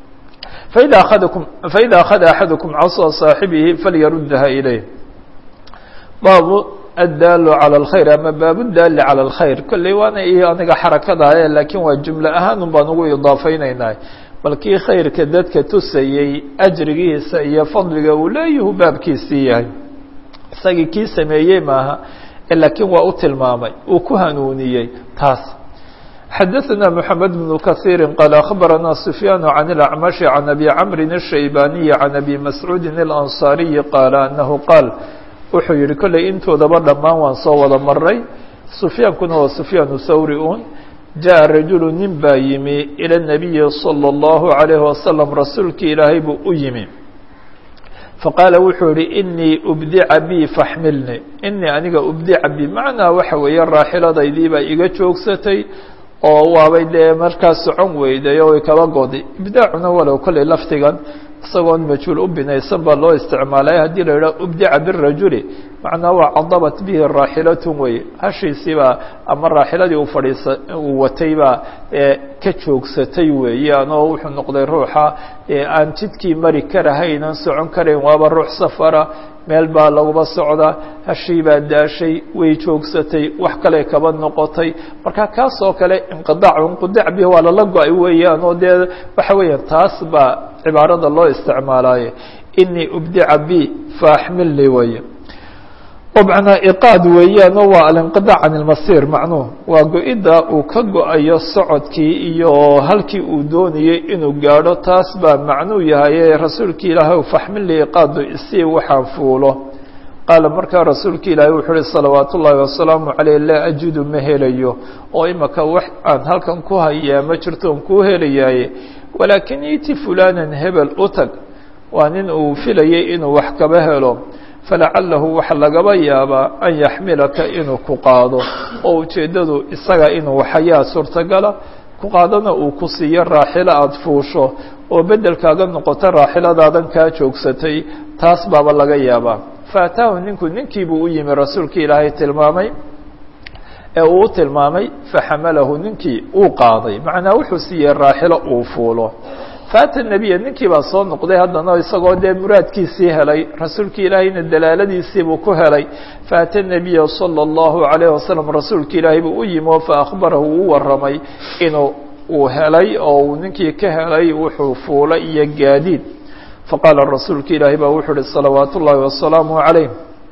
A: faida aadakum faida akhada axadukum casa saaxibihi falyaruddaha ilayh baabu addaalu calى اlkhayr ama baabu daali calى اlkhayr kolley waana iyo aniga xarakadae laakiin waa jumle ahaan un baan ugu idaafeynayna bal kii khayrka dadka tusayey ajrigiisa iyo fadliga uu leeyahu baabkiisii yahay isagii kii sameeyey maaha laakiin waa u tilmaamay uu ku hanuuniyey taas xadaثna mحamed بن kaثيiri qال أخbarana سfyaan عan الأcmaشh عan abi cmri الشhaybaniyi عan abi mascuudi الأnصاariyi qaala anahu qaal wuxuu yihi kolley intoodaba dhammaan waan soo wada maray sufyaankuna waa sufyaan thawri un jaءa rajulu nin baa yimi ilى الnabiyi slى الlahu عalيه waslم rasuulki ilaahay buu u yimi faqaala wuxuu yihi inii ubdica bi faxmilni inii aniga ubdica bi macnaa waxa weeye raaxiladaydii baa iga joogsatay oo waabay dee markaas socon weyday oo kaba goday ibdaacuna walow kolley lafdigan isagoon majhuul u binaysan baa loo isticmaalay haddii la yidhaha ubdica birajuli macnaa waa cadabat bihi raaxilatun wey hashiisiibaa ama raaxiladii u fadhiisa uu watay baa ka joogsatay weeyaan oo wuxuu noqday ruuxa aan jidkii mari karahaynan socon karayn waaba ruux safara meel baa laguba socdaa hashii baa daashay way joogsatay wax kale kaba noqotay marka kaas oo kale inqiaac inqidac bihi waa lala go-ay weeyaan oo dee waxa weeyaan taas baa cibaarada loo isticmaalaaye inii ubdica bi faaxmilnii weye bcnaa iqaad weeyaan oo waa alinqidac can ilmasir macnuhu waa go-idda uu ka go-ayo socodkii iyo halkii uu doonayey inuu gaadho taas baa macnuu yahay rasuulki ilaahay faxmilnii iqaadu isii waxaan fuulo qaala markaa rasuulka ilaahay wuxuu uhi salawaat ullaahi wasalaamu caleyh laa ajidu ma helayo oo imaka wax aan halkan ku hayaa ma jirto on kuu helayaaye walaakin iti fulanan hebel u tag waa nin uu filayay inuu wax kaba helo falacalahu waxa lagaba yaabaa an yaxmilaka inuu ku qaado oo ujeeddadu isaga inuu waxayaa suurtagala ku qaadana uu ku siiyo raaxilo aada fuusho oo beddelkaaga noqoto raaxiladaadan kaa joogsatay taas baaba laga yaabaa faataahu ninku ninkiibuu u yimi rasuulka ilaahay tilmaamay ee uu u tilmaamay faxamalahu ninkii uu qaaday macnaa wuxuu siiyey raaxilo uu fuulo faata nebiya ninkii baa soo noqday haddana isagoo dee muraadkiisii helay rasuulka ilaahayna dalaaladiisiibuu ku helay faata nebiya salى اllahu عalayه wasalam rasuulka ilaahay buu u yimi oo faakbarahu uu waramay inuu uu helay oo uu ninkii ka helay wuxuu fuulay iyo gaadiid faqaala rasuulka ilaahay baa wuxuu uhi salawaat ullaahi wasalaamu عalayh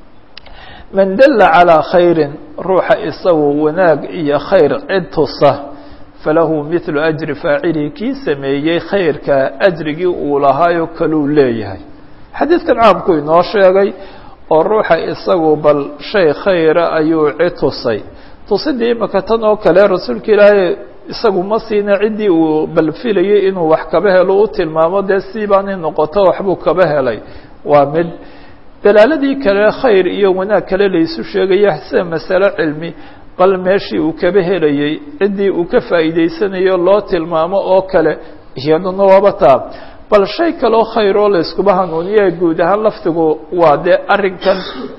A: man dala calىa khayri ruuxa isagu wanaag iyo khayr cid tusa falahu mithlu ajri faacilihi kii sameeyey khayrka ajrigii uu lahaayo kaluu leeyahay xadiidkan caamku inoo sheegay oo ruuxa isagu bal shay khayra ayuu cid tusay tusidii imaka tan oo kale rasuulka ilaahay isagu ma siina ciddii uu bal filayay inuu wax kaba helo u tilmaamo dee siibaanay noqoto waxbuu kaba helay waa mid dalaaladii kale khayr iyo wanaag kale laysu sheegaya sida masalo cilmi bal meeshii uu kaba helayey ciddii uu ka faa'iideysanayo loo tilmaamo oo kale iyaduna waaba taa bal shay kaloo khayr oo layskuba hanuuniye guud ahaan laftigu waa dee arrinkan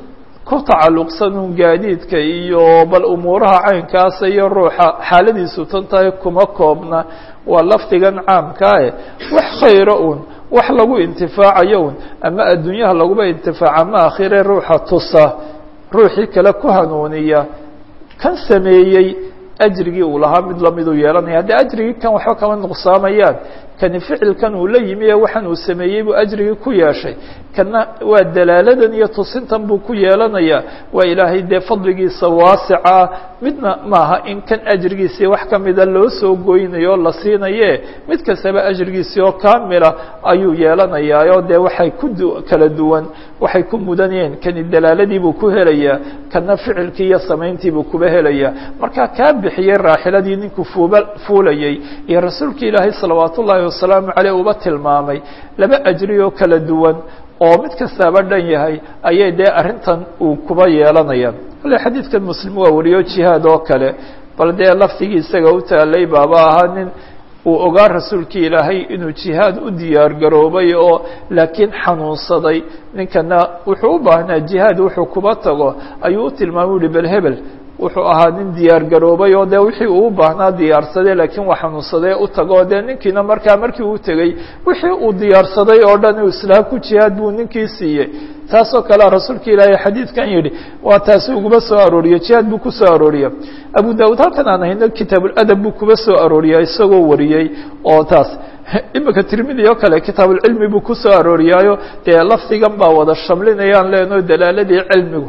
A: ku tacalluqsanun gaadiidka iyo bal umuuraha caynkaasa iyo ruuxa xaaladiisu tan tahay kuma koobna waa lafdigan caamkaae wax khayro un wax lagu intifaacayo un ama adduunyaha laguba intifaaca ama akhire ruuxa tusa ruuxii kale ku hanuuniya kan sameeyey ajrigii uu lahaa mid lamiduu yeelanaya haddii ajrigii kan waxba kama nuqsaamayaan kani ficilkan uu la yimi ee waxaan uu sameeyey buu ajrigii ku yeeshay kana waa dalaaladan iyo tusintan buu ku yeelanayaa waa ilaahay dee fadligiisa waasicaa midna maaha in kan ajrigiisii wax kamida loo soo goynayo o la siinaye mid kastaba ajrigiisii oo kaamila ayuu yeelanayaa oo dee waxay ku kala duwan waxay ku mudanayeen kani dalaaladiibuu ku helayaa kana ficilkii iyo samayntiibuu kuba helayaa marka kaa bixiyey raaxiladii ninkuu fuuba fuulayey iyo rasuulka ilaahay salawaat ullaahi wasalaamu caleyh uba tilmaamay laba ajri oo kala duwan oo mid kastaaba dhan yahay ayay dee arrintan uu kuba yeelanayaan ale xadiidkan muslim waa wariyo jihaad oo kale bal dee laftigii isaga u taalay baaba ahaa nin uu ogaa rasuulkii ilaahay inuu jihaad u diyaar garoobay oo laakiin xanuunsaday ninkana wuxuu u baahnaa jihaad wuxuu kuba tago ayuu u tilmaamay uhi bel hebel wuxuu ahaa nin diyaar garoobay oo dee wixii uu u baahnaa diyaarsaday laakiin waa xanuunsadee u tago dee ninkiina markaa markii uu tegey wixii uu diyaarsaday oo dhan uu islaam ku jihaad buu ninkii siiyey taasoo kalea rasuulka ilaahay xadiidkan yidhi waa taasi uguma soo arooriye jihaad buu kusoo arooriya abu daawud halkan aan hayno kitaabuladab buu kuba soo arooriyaa isagoo wariyey oo taas imika tirmidi oo kale kitaabulcilmi buu kusoo arooriyaayo dee lafdigan baa wada shamlinayaan leenoo dalaaladii cilmigu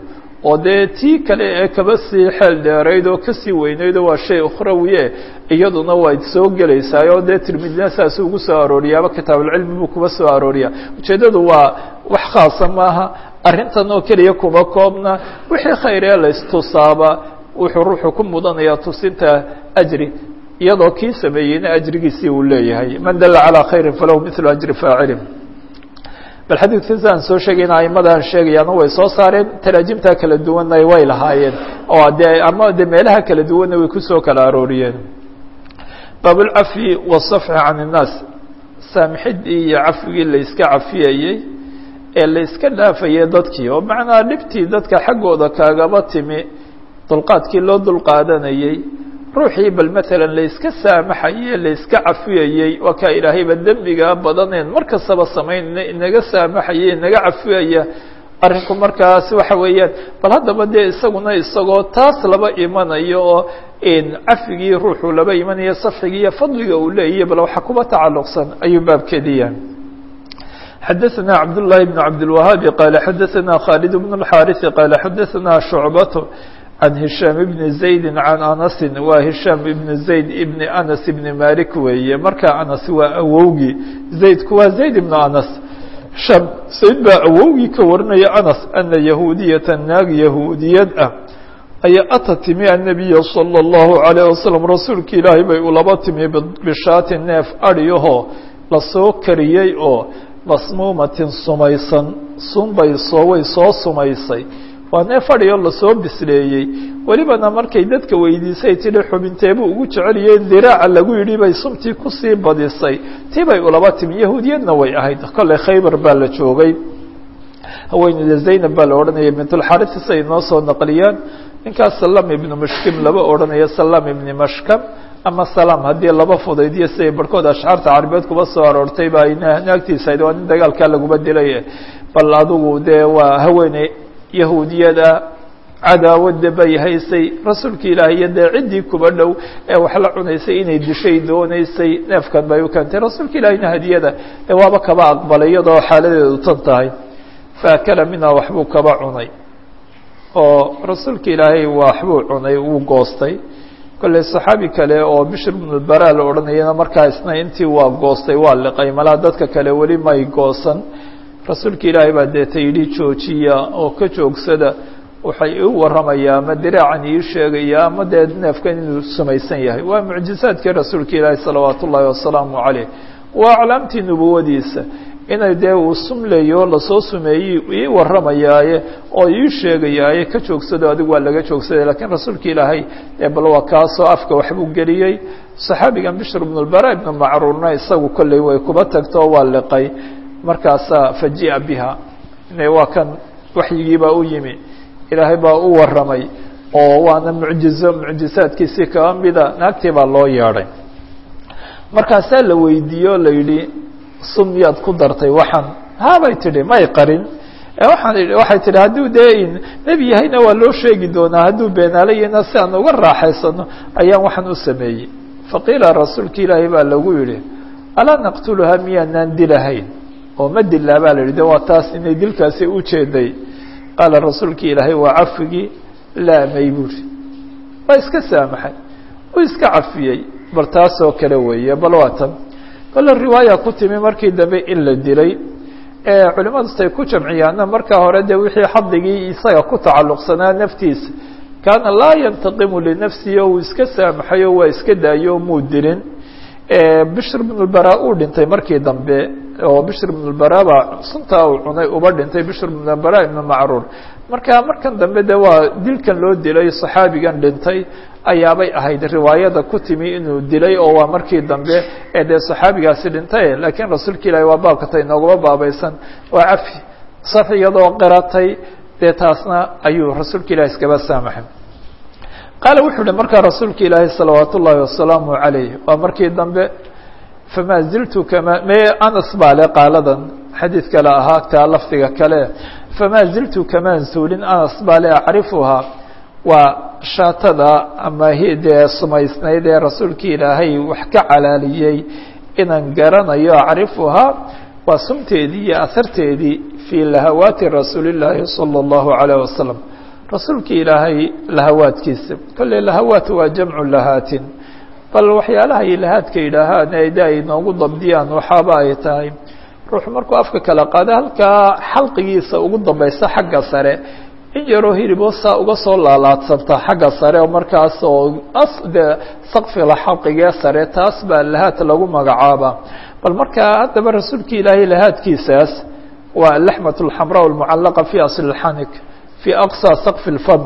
A: oo dee tii kale ee kaba sii xeel dheerayd oo kasii weynayd oo waa shay ukhrawiye iyaduna wayd soo gelaysaa oo dee tirmidina saas ugu soo arooriyaaba kitaabulcilmi buu kuba soo arooriya ujeeddadu waa wax khaasa maaha arrintan oo keliya kuma koobna wixii khayr ee la istusaaba wuxuu ruuxu ku mudanayaa tusinta ajri iyadoo kii sameeyeyna ajrigiisii uu leeyahay man dalla calىa khayri falahu mithlu ajri faacilin bal xadiidka sidaan soo sheegayna aimadaan sheegayaana way soo saareen taraajimta kala duwanna way lahaayeen oo dee ama de meelaha kala duwanna way kusoo kala arooriyeen baab اlcafyi wالصafxi can الnaas saamixidii iyo cafwigii la iska cafiyayey ee la iska dhaafayay dadkii oo macnaa dhibtii dadka xaggooda kaagaba timi dulqaadkii loo dulqaadanayey ruuxii bal matalan la iska saamaxaye la iska cafiyayey waa kaa ilaahayba dembigaa badaneen mar kastaba samaynayna inaga saamaxaya inaga cafiyaya arrinku markaas waxa weeyaan bal haddaba dee isaguna isagoo taas laba imanayo oo cafigii ruuxuu laba imanayo safxigii iyo fadliga uu leeyahy bal waxa kuba tacalluqsan ayuu baabkeediya xadaثna cabdالlahi بn cabdالwahaabi qaala xadaثna khaalid bn الxaariثi qaala xadaثna shucbat عن هiشhام بن زaيد عن أنس waa هiشhام بن زaيد بن أنس بن مالك weeye marka أنس waa awowgii زaydku waa زaيد بن أنس شham زayd baa awowgii ka warinaya أنس أنa يahuudiyaةa naag yahuudiyad ah ayaa ata timi النabiya صلى الله عليه وسلم rasuulka ilaahay bay ulaba timi bishaati neef adiyahoo lasoo kariyey oo masmuumatin sumaysan sunbay soo way soo sumaysay waa neef adhiyo lasoo bisleeyey welibana markay dadka weydiisay tidhi xubinteebuu ugu jeceliyeen diraaca lagu yidhi bay sumtii kusii badisay tii bay ulaba timi yahuudiyadna way ahayd kolley khaybar baa la joogay haweeneyda zaynab baa la odhanaya bintulxarisi say noo soo naqliyaan ninkaas salam ibnu mashkim laba odhanayo salam ibni mashkam ama salam haddii laba fudaydiyo siday barhkood ashcaarta carabeed kuba soo aroortay ba ay naagtiisa ahayd waa nin dagaalkaa laguba dilay bal adigu dee waa haweeney yahuudiyada cadaawada bay haysay rasuulka ilaahay iyo dee ciddii kuba dhow ee wax la cunaysay inay dishay doonaysay neefkan bay u keentay rasuulka ilaahiyna hadiyada ee waaba kaba aqbalay iyadoo xaaladeedu tan tahay faakala minhaa waxbuu kaba cunay oo rasuulka ilaahay waxbuu cunay wuu goostay kolley saxaabi kale oo bishr bnulbara la odhanayana markaa isna intii waa goostay waa liqay malaa dadka kale weli may goosan rasuulka ilaahay baa deeta yidhi joojiya oo ka joogsada waxay iu warramayaa ama diraacan ii sheegaya ama dee neefkan inuu samaysan yahay waa mucjizaadkii rasuulka ilaahi salawaat ullaahi wasalaamu caleyh waa aclaamtii nubuwadiisa inay dee uu sumleeyo lasoo sumeeyey ii warramayaaye oo ii sheegayaaye ka joogsado adigu waa laga joogsaday lakiin rasuulka ilaahay ee bal waa kaasoo afka waxbuu geliyey saxaabigan bishr bnulbara ibnu macruurna isagu kolley way kuba tagto waa liqay markaasaa faji'a biha waa kan waxyigiibaa u yimi ilaahay baa u warramay oo waana mucjizo mucjizaadkiisii kaba mida naagtii baa loo yeedhay markaasaa la weydiiye o la yidhi sun miyaad ku dartay waxaan habay tidhi may qarin waaan waxay tidhi hadduu dee nebi yahayna waa loo sheegi doonaa hadduu beenaalayana si aan uga raaxaysano ayaan waxaan u sameeyey faqiila rasuulka ilaahay baa lagu yidhi alaa naqtuluhaa miyaanaan dilahayn oo ma dilaa baa la yidhi de waa taas inay dilkaasi ujeeday qaala rasuulki ilaahay waa cafigii laamay buuri waa iska saamaxay uu iska cafiyey bal taasoo kale weeye bal waa tan kole riwaaya ku timi markii dambe in la dilay culimadu say ku jamciyaana markaa hore de wixii xadigii isaga ku tacalluqsanaa naftiisa kaana laa yantaqimu linafsihi o uu iska saamaxay oo waa iska daayo muu dilin bishr bnulbara uu dhintay markii dambe oo bishr bnulbara baa suntaa uu cunay uba dhintay bishr bnulbara ibnu macruur marka markan dambe de waa dilkan loo dilay saxaabigan dhintay ayaabay ahayd riwaayada ku timi inuu dilay oo waa markii dambe ee dee saxaabigaasi dhintay laakiin rasuulka ilaahi waa baabkata inooguma baabaysan waa cafi saf iyadoo qiratay dee taasna ayuu rasuulka ilahi iskaba saamaxay qaala wuxuu uhi markaa rasuulka ilaahi salawaat ullaahi wasalaamu calayh waa markii dambe famaa ziltu kama me anas baa le qaaladan xadiid kale ahaa taa lafdiga kale famaa ziltu kamaan suulin anas baa le acrifuhaa waa shaatada ama dee sumaysnayd ee rasuulka ilaahay wax ka calaaliyey inaan garanayo acrifuhaa waa sumteedii iyo aharteedii fii lahawaati rasuuli llaahi salى اllahu عalيه wasalam rasuulkii ilaahay lahawaadkiisa kolley lahawaat waa jamcu lahaatin bal waxyaalaha ay lahaadka yidhaahaan ee de ay noogu dabdiyaan waxaaba ay tahay ruuxu markuu afka kala qaado halkaa xalqigiisa ugu dambaysa xagga sare in yaroo hilibo saa uga soo laalaadsanta xagga sare oo markaas oo de sakfila xalqigee sare taas baa lahaad lagu magacaaba bal markaa haddaba rasuulka ilaahay lahaadkiisaas waa alaxmat alxamraa almucallaqa fi asli lxanik fi aqsa sakfi lfam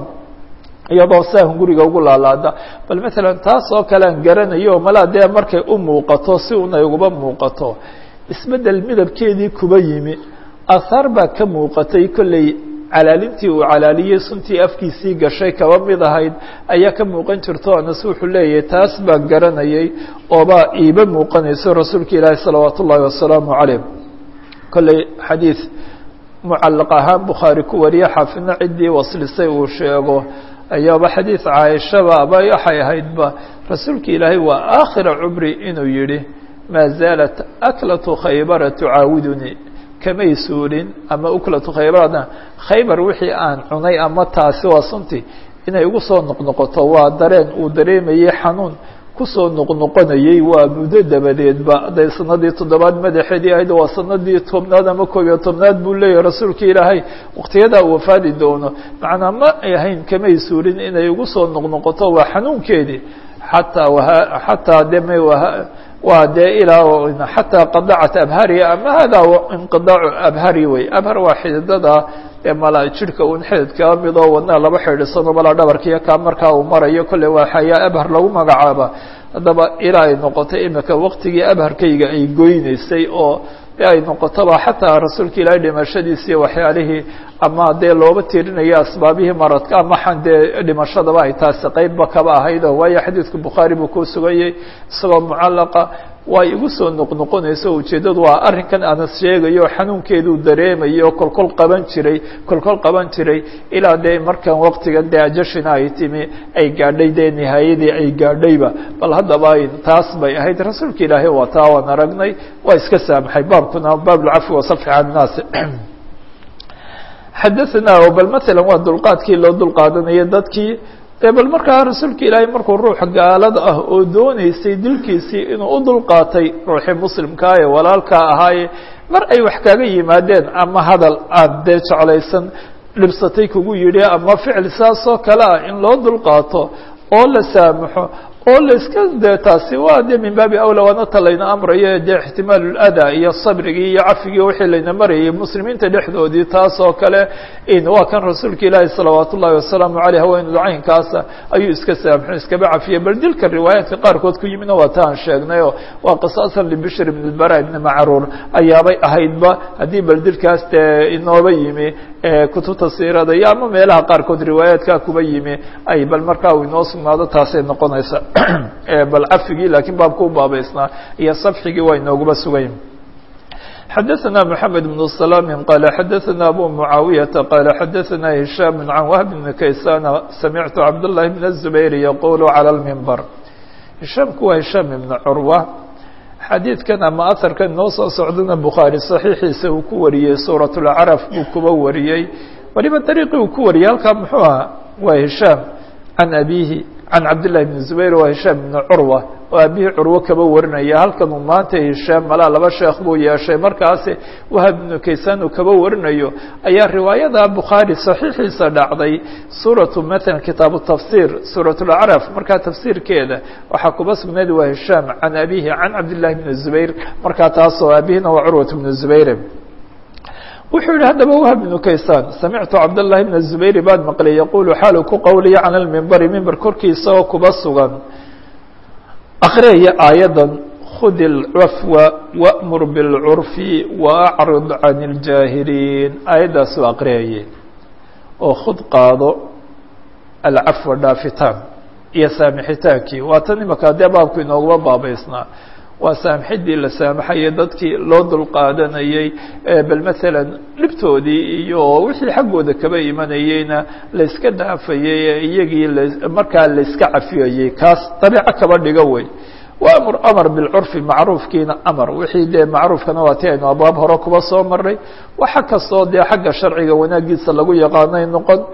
A: iyadoo saan guriga ugu laalaada bal maalan taas oo kale aan garanayo malaa dee markay u muuqato si unay uguba muuqato isbeddel midabkeedii kuba yimi ahaar baa ka muuqatay kolley calaalintii uu calaaliyey suntii afkiisii gashay kaba mid ahayd ayaa ka muuqan jirto anas wuxuu leeyahay taas baan garanayay oobaa iiba muuqanayso rasuulka ilaahi salawaat ullaahi wasalaamu calayh kolley xadiid mucallaq ahaan bukhaari ku wariye xaafidna ciddii waslisay uu sheego ayaaba xadiid caaishaba aba waxay ahaydba rasuulka ilaahay waa aakhira cumri inuu yidhi maa zaalat aklatu khaybara tucaawidunii kamay suulin ama uklatu khaybarna khaybar wixii aan cunay ama taasi waa sunti inay ugu soo noqnoqoto waa dareen uu dareemayey xanuun kusoo noqnoqonayey waa muddo dabadeedba hadday sanadii toddobaad madaxeedii ahayd waa sanadii tobnaad ama koob iyo tobnaad buu leeyahay rasuulka ilaahay waqtiyadaa uu wafaadi doono macnaa ma ay ahayn kamay suulin inay ugu soo noqnoqoto waa xanuunkeedii xataa wha xataa de m waa dee ilaa xataa qadacat abhariya ama hada inqidaacu abhari wey abhar waa xididada ee mala jidhka un xidid kaa midoo wadnaha laba xidhidsano malaa dhabarkiiyo kaa markaa uu marayo kolley waa xayaa abhar lagu magacaaba haddaba ilaa ay noqotay imika waqtigii abharkayga ay goyneysay oo de ay noqotoba xataa rasuulka ilaahay dhimashadiisi waxyaalihii ama dee looba tirinaya asbaabihii maradka ama xan dee dhimashadaba ay taasi qeybba kaba ahayd oo waayo xadiidka bukhaari buu ku sugayey isagoo mucallaqa way igu soo noqnoqonayso ujeeddadu waa arrinkan anas sheegayo xanuunkeeduu dareemayo kolkol qaban jiray kolkol qaban jiray ilaa dee markan waqtigan dee ajashina ay timi ay gaadhay dee nihaayadii ay gaadhayba bal haddaba taas bay ahayd rasuulka ilaahay waa taa waan aragnay waa iska saamaxay baabkuna baab lcafwi wasafxi can innaasi xadaثna bal maala waa dulqaadkii loo dulqaadanaya dadkii de bal markaa rasuulka ilaahay markuu ruux gaalada ah oo dooneysay dilkiisii inuu u dulqaatay ruuxii muslimkaa ee walaalkaa ahaaye mar ay wax kaga yimaadeen ama hadal aad dee jeclaysan dhibsatay kugu yidhi ama ficil saas oo kale ah in loo dulqaato oo la saamaxo oo la iska de taasi waa de min baabi awla waana ta layna amrayo de ixtimaal lada iyo sabrigii iyo cafigii wixii layna marayay muslimiinta dhexdoodii taas oo kale waa kan rasuulka ilaahi salawaat ullahi wasalaamu aleyh haweenudu caynkaasa ayuu iska saamxo iskaba cafiyey bal dilka riwaayaadka qaarkood ku yimidna waa ta aan sheegnayo waa qisaasan libishr ibn lbara ibni macruur ayaabay ahaydba haddii bal dilkaas dee inooba yimi kutubta siirada iyo ama meelaha qaarkood riwaayaadka kuba yimi ay bal markaa uu inoo sugnaado taasay noqonaysa bal cafigii lakiin baabka u baabaysnaa iyo safxigii waa inooguba sugayn xadaثna mحamed بن سلام qال xadaثna abu معaawiyaةa qال xadaثna هiشhام عan wهb بn kaysan samictu cabdاللahi بن الزubayr yqul عlى الmنbr hishaamku waa hishaam ibn curwa xadiidkan ama aharkan noo soo socdana bukhaarي صaxiixiisa uu ku wariyey suuraة اlcaraf buu kuba wariyey waliba dariiqii uu ku wariyey halkaa muxuu aha waa hishaam can abihi can cabdالlahi بn zubayr waa hishaam ibn curwa oo aabihii curwo kaba warinaya halkan uu maanta hishaam malaa laba sheekh buu yeeshay markaasi wahab ibnu kaysaan uu kaba warinayo ayaa riwaayada bukhaari saxiixiisa dhacday suuratu maala kitaabu tafsir suurat lacraf markaa tafsiirkeeda waxaa kuba sugnayd waa hishaam can abihi can cabdillahi bni zubayr markaa taasoo aabihina waa curwat bnu zubayr wuxuu yihi haddaba wahab ibnu kaysaan samictu cabdالlahi bna zubayr baad maqlay yaqulu xaalu ku qowliya cala lmimbari mimber korkiisa oo kuba sugan akriyaya aayadan khudi اlcafwa wأmur bاlcurfi waacrid can اljaahiliin aayaddaasuu akriyayay oo khud qaado alcafwa dhaafitaan iyo saamixitaankii waa tan imaka dee baabku inooguma baabaysnaa waa saamxidii la saamaxayay dadkii loo dulqaadanayey bal maalan dhibtoodii iyo wixii xaggooda kaba imanayeyna layska dhaafayey iyagii markaa layska cafiyayey kaas dabiico kaba dhigo wey waamur amar bilcurfi macruufkiina amar wixii dee macruufkana waa ti aynu abwaab hore kuba soo maray waxa kastoo dee xagga sharciga wanaagiisa lagu yaqaanay noqon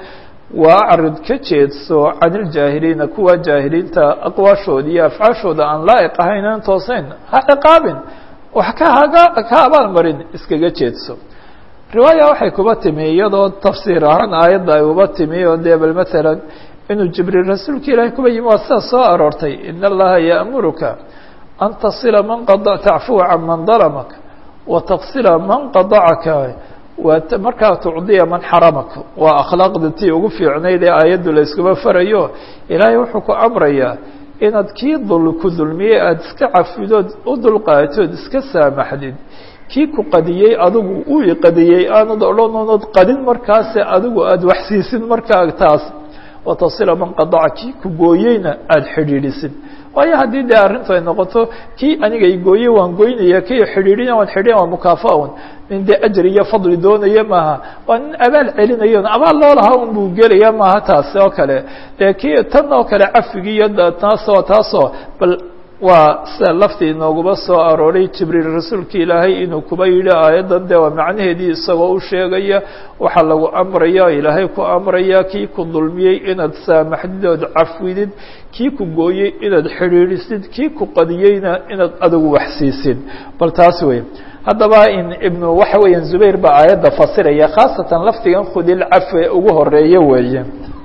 A: waa acrid ka jeedso can iljaahiliina kuwa jaahiliinta aqwaashooda iyo afcaashooda aan laa'iq ahayn aan toosayn ha ciqaabin wax ka haga ka abaalmarin iskaga jeedso riwaaya waxay kuba timi iyadoo tafsiir ahaan aayadda ay uba timi oo dee bal maalan inuu jibriil rasuulka ilaahay kuba yimi waa sidaa soo aroortay in allaha ya'muruka an tasila man qada tacfuwa can man dalamak wa taksila man qadacaka waa markaa tucdiya man xaramak waa akhlaaqda tii ugu fiicnayd ee aayaddu la iskuba farayo ilaahay wuxuu ku amrayaa inaad kii dul ku dulmiyey aada iska cafidood u dulqaatood iska saamaxdid kii ku qadiyey adigu uu iqadiyey aanad odhanoonad qadin markaase adigu aada waxsiisid markaa taas watasila man qadaca kii ku gooyeyna aada xidhiidhisid waayo haddii dee arrintu ay noqoto kii aniga igooye waan goynaya kii xidhiidhina waan xidhiidhin waa mukaafa-un nin dee ajri iyo fadli doonaya maaha waa nin abaal celinayo abaal loo lahaa un buu gelaya maaha taasi oo kale dee kii tan oo kale cafigii iyo taasoo taasoo bal waa sida laftii inooguma soo arooray jibriil rasuulka ilaahay inuu kuba yidhi aayaddan dee waa macnaheedii isagoo u sheegaya waxaa lagu amraya ilaahay ku amraya kii ku dulmiyey inaad saamaxdid ood cafwidid kii ku gooyey inaad xidhiidhisid kii ku qadiyeyna inaad adigu waxsiisid bal taas wey haddaba in ibnu waxa weeyaan zubayr baa aayadda fasiraya khaasatan lafdigan khudil cafwe ugu horeeya weeye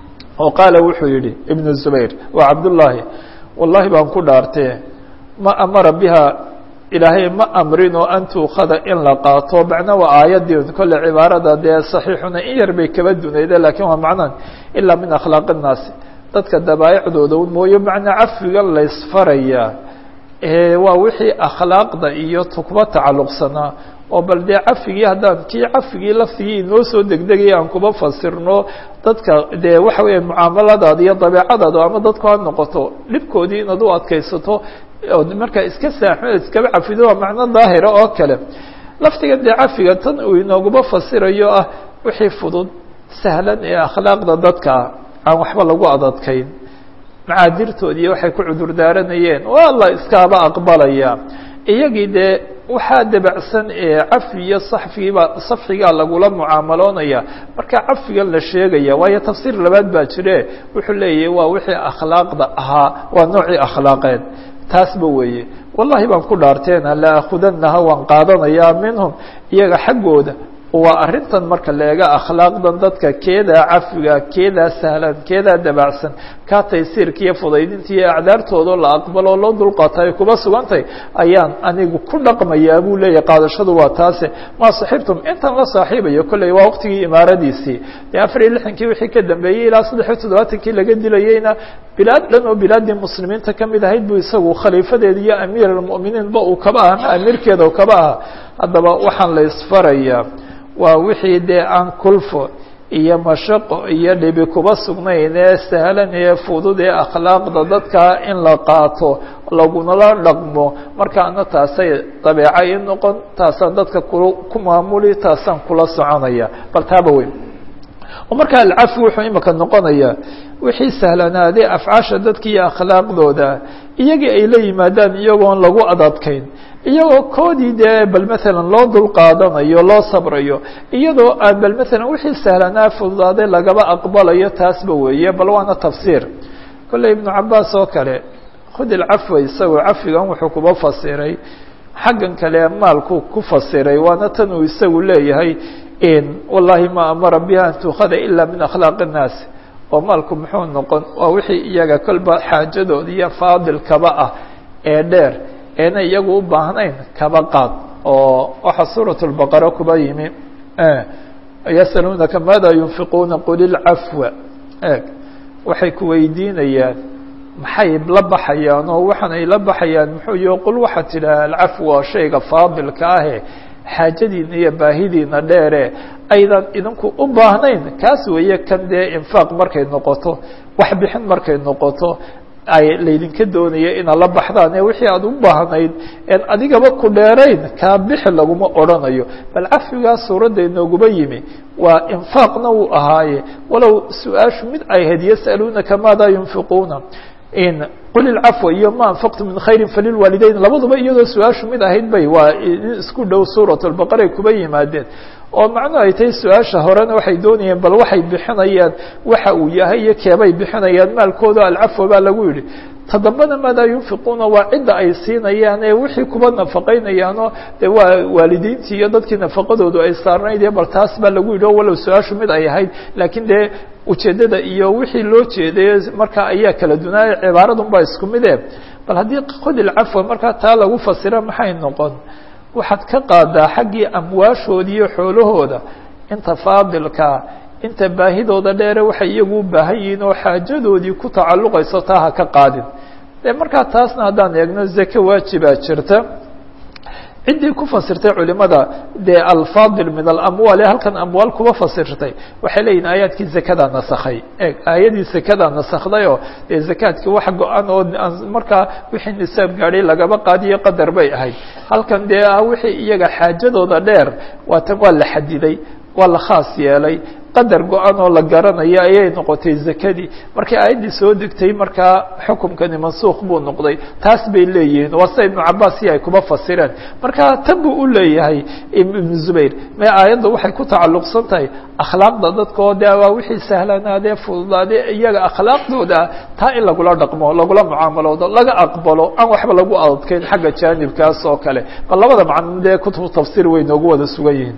A: oo qaala wuxuu yidhi ibnu zubayr waa cabdullaahi wallahi baan ku dhaartee ma amara biha ilaahay ma amrinoo an tuukada in la qaato macna waa aayaddii kolle cibaarada dee saxiixuna in yar bay kaba dunayde lakiin waa macnan ilaa min akhlaaqi الnaasi dadka dabaa'icdooda mooye macnaa cafiga laysfarayaa waa wixii akhlaaqda iyo tukba tacalluqsanaa oo bal dee cafigii haddaan kii cafigii laftigii inoo soo degdegaya aan kuba fasirno dadka dee waxa weeya mucaamaladaada iyo dabeecadaada ama dadku ha noqoto dhibkoodii inaad u adkaysato ood markaa iska saaxmed iskaba cafido waa macno daahira oo kale laftiga dee cafiga tan uu inooguba fasirayo ah wixii fudud sahlan ee akhlaaqda dadka aan waxba lagu adadkayn macaadirtoodii waxay ku cudur daaranayeen waa la iskaaba aqbalaya iyagii dee waxaa dabacsan ee cafi iyo saxfigiiba safxigaa lagula mucaamaloonaya marka cafigan la sheegaya waayo tafsiir labaad baa jire wuxuu leeyahay waa wixii akhlaaqda ahaa waa noocii akhlaaqeed taasba weeye wallahi baan ku dhaarteena la akhudanaha waan qaadanayaa minhum iyaga xaggooda waa arrintan marka leega akhlaaqdan dadka keedaa cafiga keedaa sahlan keedaa dabacsan kaa taysiirka iyo fudaydinta iyo acdaartooda la aqbalo loo dulqaata ay kuba sugantay ayaan anigu ku dhaqmayaa buu leeyahy qaadashadu waa taase maa saxiibtum intan la saaxiibayo kolley waa waqtigii imaaradiisii dee afar iyo lixankii wixii ka dambeeyey ilaa saddex iyo toddobaatankii laga dilayeyna bilaad dhan oo bilaaddii muslimiinta kamid ahayd buu isagu khaliifadeeda iyo amiir almu'miniinba uu kaba aha ama amiirkeeda uu kaba aha haddaba waxaan la isfarayaa waa wixii dee aan kulfo iyo mashaqo iyo dhibi kuba sugnayn ee sahlan ee fudud ee akhlaaqda dadka in la qaato lagunala dhaqmo markaana taasay dabeeca i noqon taasaan dadka ku ku maamuli taasaan kula soconaya bal taaba weyn oo markaa alcafi wuxuu imika noqonayaa wixii sahlanaaday afcaasha dadka iyo akhlaaqdooda iyagii ay la yimaadaan iyagoon lagu adadkayn iyagoo koodii dee bal maalan loo dulqaadanayo loo sabrayo iyadoo aan bal maalan wixii sahlanaa fududaaday lagaba aqbalayo taasba weeye bal waana tafsiir kolley ibnu cabaas oo kale khud ilcafwa isagoo cafigan wuxuu kuba fasiray xaggan kale maalku ku fasiray waana tan uu isagu leeyahay wallahi ma amara biha an tuukhada ila min akhlaaqi الnaas oo maalku muxuu noqon waa wixii iyaga kolba xaajadooda iyo faadilkaba ah ee dheer eena iyagu u baahnayn kaba qaad oo waxaa suuraة الbaqara kuba yimi yasaluunaka maada yunfiquuna qul ilcafwa eeg waxay ku weydiinayaan maxay la baxayaan oo waxaan ay la baxayaan muxuu yo qul waxaa tidhaha alcafwa shayga faadilka ahe xaajadiina iyo baahidiina dheere aydan idinku u baahnayn kaas weeye kan dee infaaq markay noqoto wax bixin markay noqoto ay laydinka doonaya inaad la baxdaan ee wixii aad u baahnayd en adigaba ku dheerayn kaa bixi laguma odrhanayo bal cafigaa suuradda inooguma yimi waa infaaqna wuu ahaaye walow su-aashu mid ay ahayd yasaluunaka maada yunfiquuna in qul ilcafwa iyo ma anfaqtu min khayri falilwaalidayn labaduba iyadoo su-aashu mid ahayd bay waa isku dhow suurat lbaqara ay kuba yimaadeen oo macnuhu ay tahay su-aasha horena waxay doonayeen bal waxay bixinayaan waxa uu yahay iyo keebay bixinayaan maalkooda alcafwa baa lagu yidhi tadambana maadaa yunfiquuna waa cidda ay siinayaan ee wixii kuba nafaqaynayaanoo de waa waalidiintii iyo dadkii nafaqadoodu ay saarnayd ee bal taas baa lagu yidhi o walow su-aashu mid ay ahayd laakiin dee ujeeddada iyo wixii loo jeeday markaa ayaa kala dunaaya cibaaradun baa isku mide bal haddii qodil cafwa markaa taa lagu fasira maxay noqon waxaad ka qaadaa xaggii amwaashoodi iyo xoolahooda inta faadilkaa inta baahidooda dheere waxay iyagu u baahan yihiin oo xaajadoodii ku tacalluqayso taa ha ka qaadin de markaa taasna haddaan eegno zake waajibaa jirta ciddii ku fasirtay culimada dee alfaadil min alamwaal ee halkan amwaal kuba fasirtay waxay leeyihin aayaadkii zakadaa nasakhay e aayadii zakadaa nasakday oo dee zakaadkii wax go-an oo markaa wixii nisaab gaadhay lagaba qaadiyo qadar bay ahayd halkan dee ah wixii iyaga xaajadooda dheer waatan waa la xadiday waa la khaas yeelay qadar go-an oo la garanayo ayay noqotay zakadii markii aayaddii soo degtay markaa xukumkani mansuukh buu noqday taas bay leeyihiin waa sida ibnu cabaas si ay kuba fasireen marka tan buu u leeyahay ibnu zubayr me aayadda waxay ku tacalluqsan tahay akhlaaqda dadka oo de waa wixii sahlanaadee fududaadee iyaga akhlaaqdooda taa in lagula dhaqmo lagula mucaamaloodo laga aqbalo aan waxba lagu adadkeyn xagga jaanibkaas oo kale bal labada macno dee kutubu tafsir way noogu wada sugan yihiin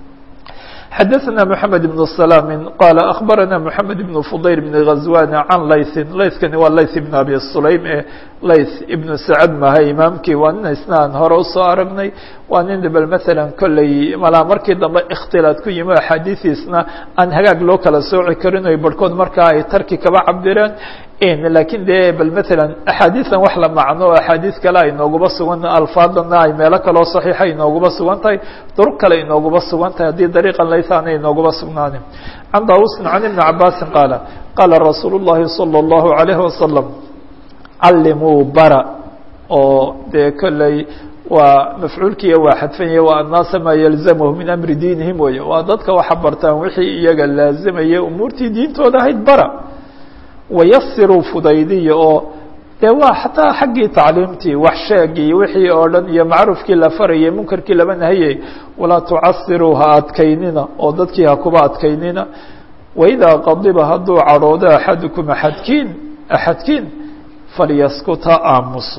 A: xdثna محamed بن سلام qال أخbarana محamed بن فضyل بن غزوان عan layثi layثkani waa layث بن abi sulaym ee layث iبن sacd maha imaamkii waa nin isna aan hore usoo aragnay waa nin bal mثalا kolley malaa markii dambe اkhtilaad ku yimi axaadiiثiisna aan hagaag loo kala sooci karin oy barhkood markaa ay tarki kaba cabireen lakiin de bal mثalا axaadiiثan wax la macno o axaadiiث kale ay nooguba sugan alfaadana ay meelo kaloo صaxiixa inooguba sugan tahay duruq kale inooguba sugan tahay haddii dariiqan laysa aanay inooguba sugnaanin can daawusin can ibni cabaasin qaala qaala rasuul الlahi salى الlahu عalيهi wasalam callimuu bara oo dee kolley waa mafcuulkiiya waa xadfanya waa annaasa maa yalzamhu min amri diinihim weye waa dadka waxa bartaan wixii iyaga laazimaya umuurtii diintooda ahayd bara wayasiruu fudaydiya oo dee waa xataa xaggii tacliimtii wax sheegii wixii oo dhan iyo macruufkii la farayay munkarkii laba nahayay walaa tucasiruu ha adkaynina oo dadkii ha kuba adkaynina waidaa qadiba hadduu cadhoodo axadukum axadkiin axadkiin falyaskut ha aamuso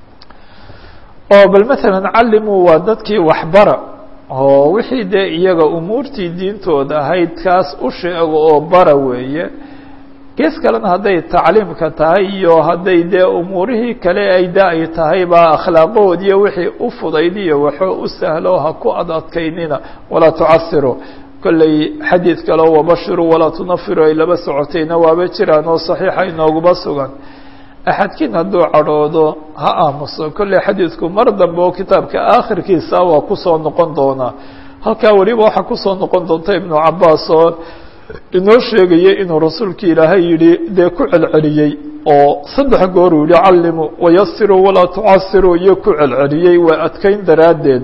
A: oo bal masalan callimuu waa dadkii waxbara oo wixii dee iyaga umuurtii diintooda ahayd kaas u sheego oo bara weeye gees kalena hadday tacliimka tahay iyo hadday dee umuurihii kale ay da ay tahay baa akhlaaqoodiiyo wixii u fudaydiyo waxoo u sahlo ha ku ad adkaynina walaa tucasiru kolley xadiid kaleo wabashiru walaa tunafiru ay laba socotayna waaba jiraan oo saxiixa inooguba sugan axadkiin hadduu cadhoodo ha aamuso kolley xadiidku mar dambe oo kitaabka aakhirkiisa waa kusoo noqon doonaa halkaa weliba waxaa kusoo noqon doonta ibnu cabaas oo inoo sheegaya inuu rasuulka ilaahay yidhi dee ku celceliyey oo saddex goor uu yihi callimuu wayasiruu walaa tucasiruu iyo ku celceliyey waa adkayn daraaddeed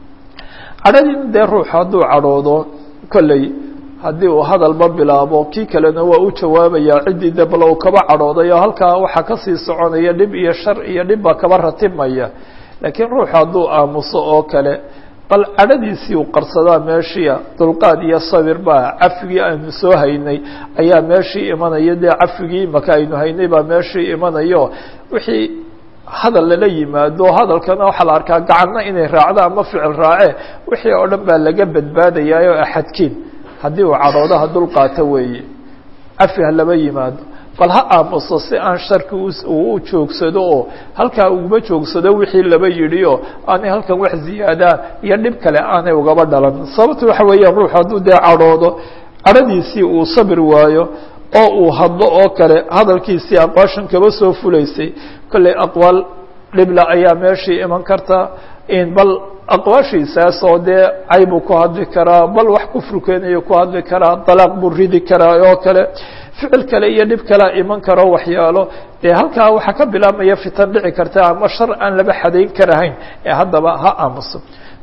A: cadhadiina dee ruux hadduu cadhoodo kolley haddii uu hadalba bilaabo kii kalena waa u jawaabayaa ciddii de bal uu kaba cadhooday oo halkaa waxaa kasii soconaya dhib iyo shar iyo dhib baa kaba ratibmaya laakiin ruux hadduu aamuso oo kale bal cadhadiisii uu qarsadaa meeshia dulqaad iyo sabir baa cafigii aynu soo haynay ayaa meeshii imanaya dee cafigii imaka aynu haynay baa meeshii imanayo wixii hadal lala yimaado hadalkana waxaa la arkaa gacanna inay raacdo ama ficil raace wixii oo dhan baa laga badbaadayaayoo axadkiin haddii uu cadhoodaha dulqaato weeye cafi ha laba yimaado bal ha aamuso si aan sharki uu u joogsado oo halkaa uguma joogsado wixii laba yidhi oo aanay halkan wax ziyaadaa iyo dhib kale aanay ugaba dhalan sababta waxa weeyaan ruux hadduu dee cadhoodo cadhadiisii uu sabir waayo oo uu hadlo oo kale hadalkiisii aqwaashan kaba soo fulaysay kolley aqwaal dhibla ayaa meeshii iman karta in bal aqwaashiisaas oo dee caybuu ku hadli karaa bal wax kufru keenayo ku hadli karaa dalaaq buu ridi karaa oo kale ficil kale iyo dhib kalea iman karo waxyaalo dee halkaa waxaa ka bilaabmaya fitan dhici karta ama shar aan laba xadayn karahayn ee haddaba ha aamuso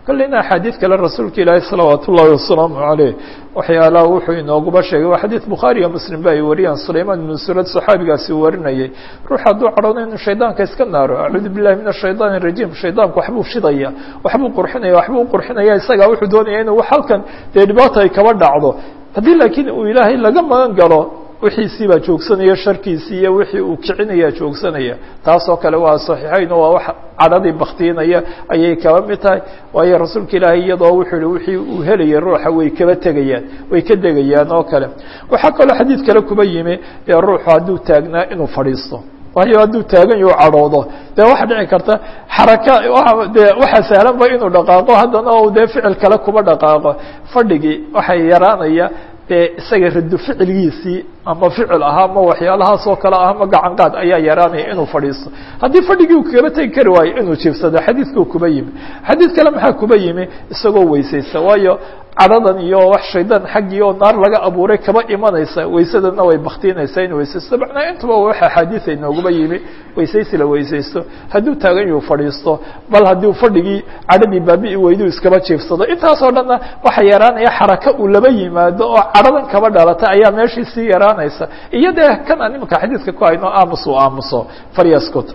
A: kolleyna axaadiid kale rasuulka ilaahi salawaat ullaahi wasalaamu caleyh waxyaalaha wuxuu inooguba sheegay waa xadiid bukhaari iyo muslim ba ay wariyaan sulaymaan ibnu surad saxaabigaasi uu warinayay ruux hadduu cadhoodo inuu shaydaanka iska naaro acuudu billahi min ashaytaan arajiim shaydaanku waxbuu shidaya waxbuu qurxinaya waxbuu qurxinaya isagaa wuxuu doonaya inuu halkan dee dhibaata ay kaba dhacdo haddii laakiin uu ilaahay laga magan galo wixiisii baa joogsanaya sharkiisii iyo wixii uu kicinaya joogsanaya taasoo kale waa saxiixayn oo waa wax cadhadii baktiinaya ayay kaba mid tahay waayo rasuulka ilaahay iyadoo wuxuu yihi wixii uu helayay ruuxa way kaba tegayaan way ka degayaan oo kale waxaa kaloo xadiid kale kuba yimi ee ruuxu hadduu taagnaa inuu fadhiisto waayo hadduu taagan yaho cadhoodo dee waxa dhici karta xaraka de waxaa sahlanba inuu dhaqaaqo haddana o dee ficil kale kuba dhaqaaqo fadhigii waxay yaraanaya dee isaga rado ficilgiisii ama ficil ahaa ama waxyaalahaas oo kale ah ama gacan qaad ayaa yaraanaya inuu fadhiisto haddii fadhigii uu kaba tegi kari waayo inuu jiifsado xadiidkuu kuba yimi xadiid kale maxaa kuba yimi isagoo weysaysta waayo cadhadan iyo wax shaydaan xaggii oo naar laga abuuray kaba imanaysa waysadana way baktiinaysaa in weysaysto macnaa intuba wax axaadiis ay nooguba yimi weysaysi la weysaysto hadduu taagan yuu fadhiisto bal haddii fadhigii cadhadii baabi'i weydu iskaba jiifsado intaasoo dhanna waxa yaraanaya xaraka uu laba yimaado oo cadhadan kaba dhalata ayaa meeshii sii yaraanaysa iyo dee kan aan imanka xadiidka ku hayno aamus uu aamuso faryascot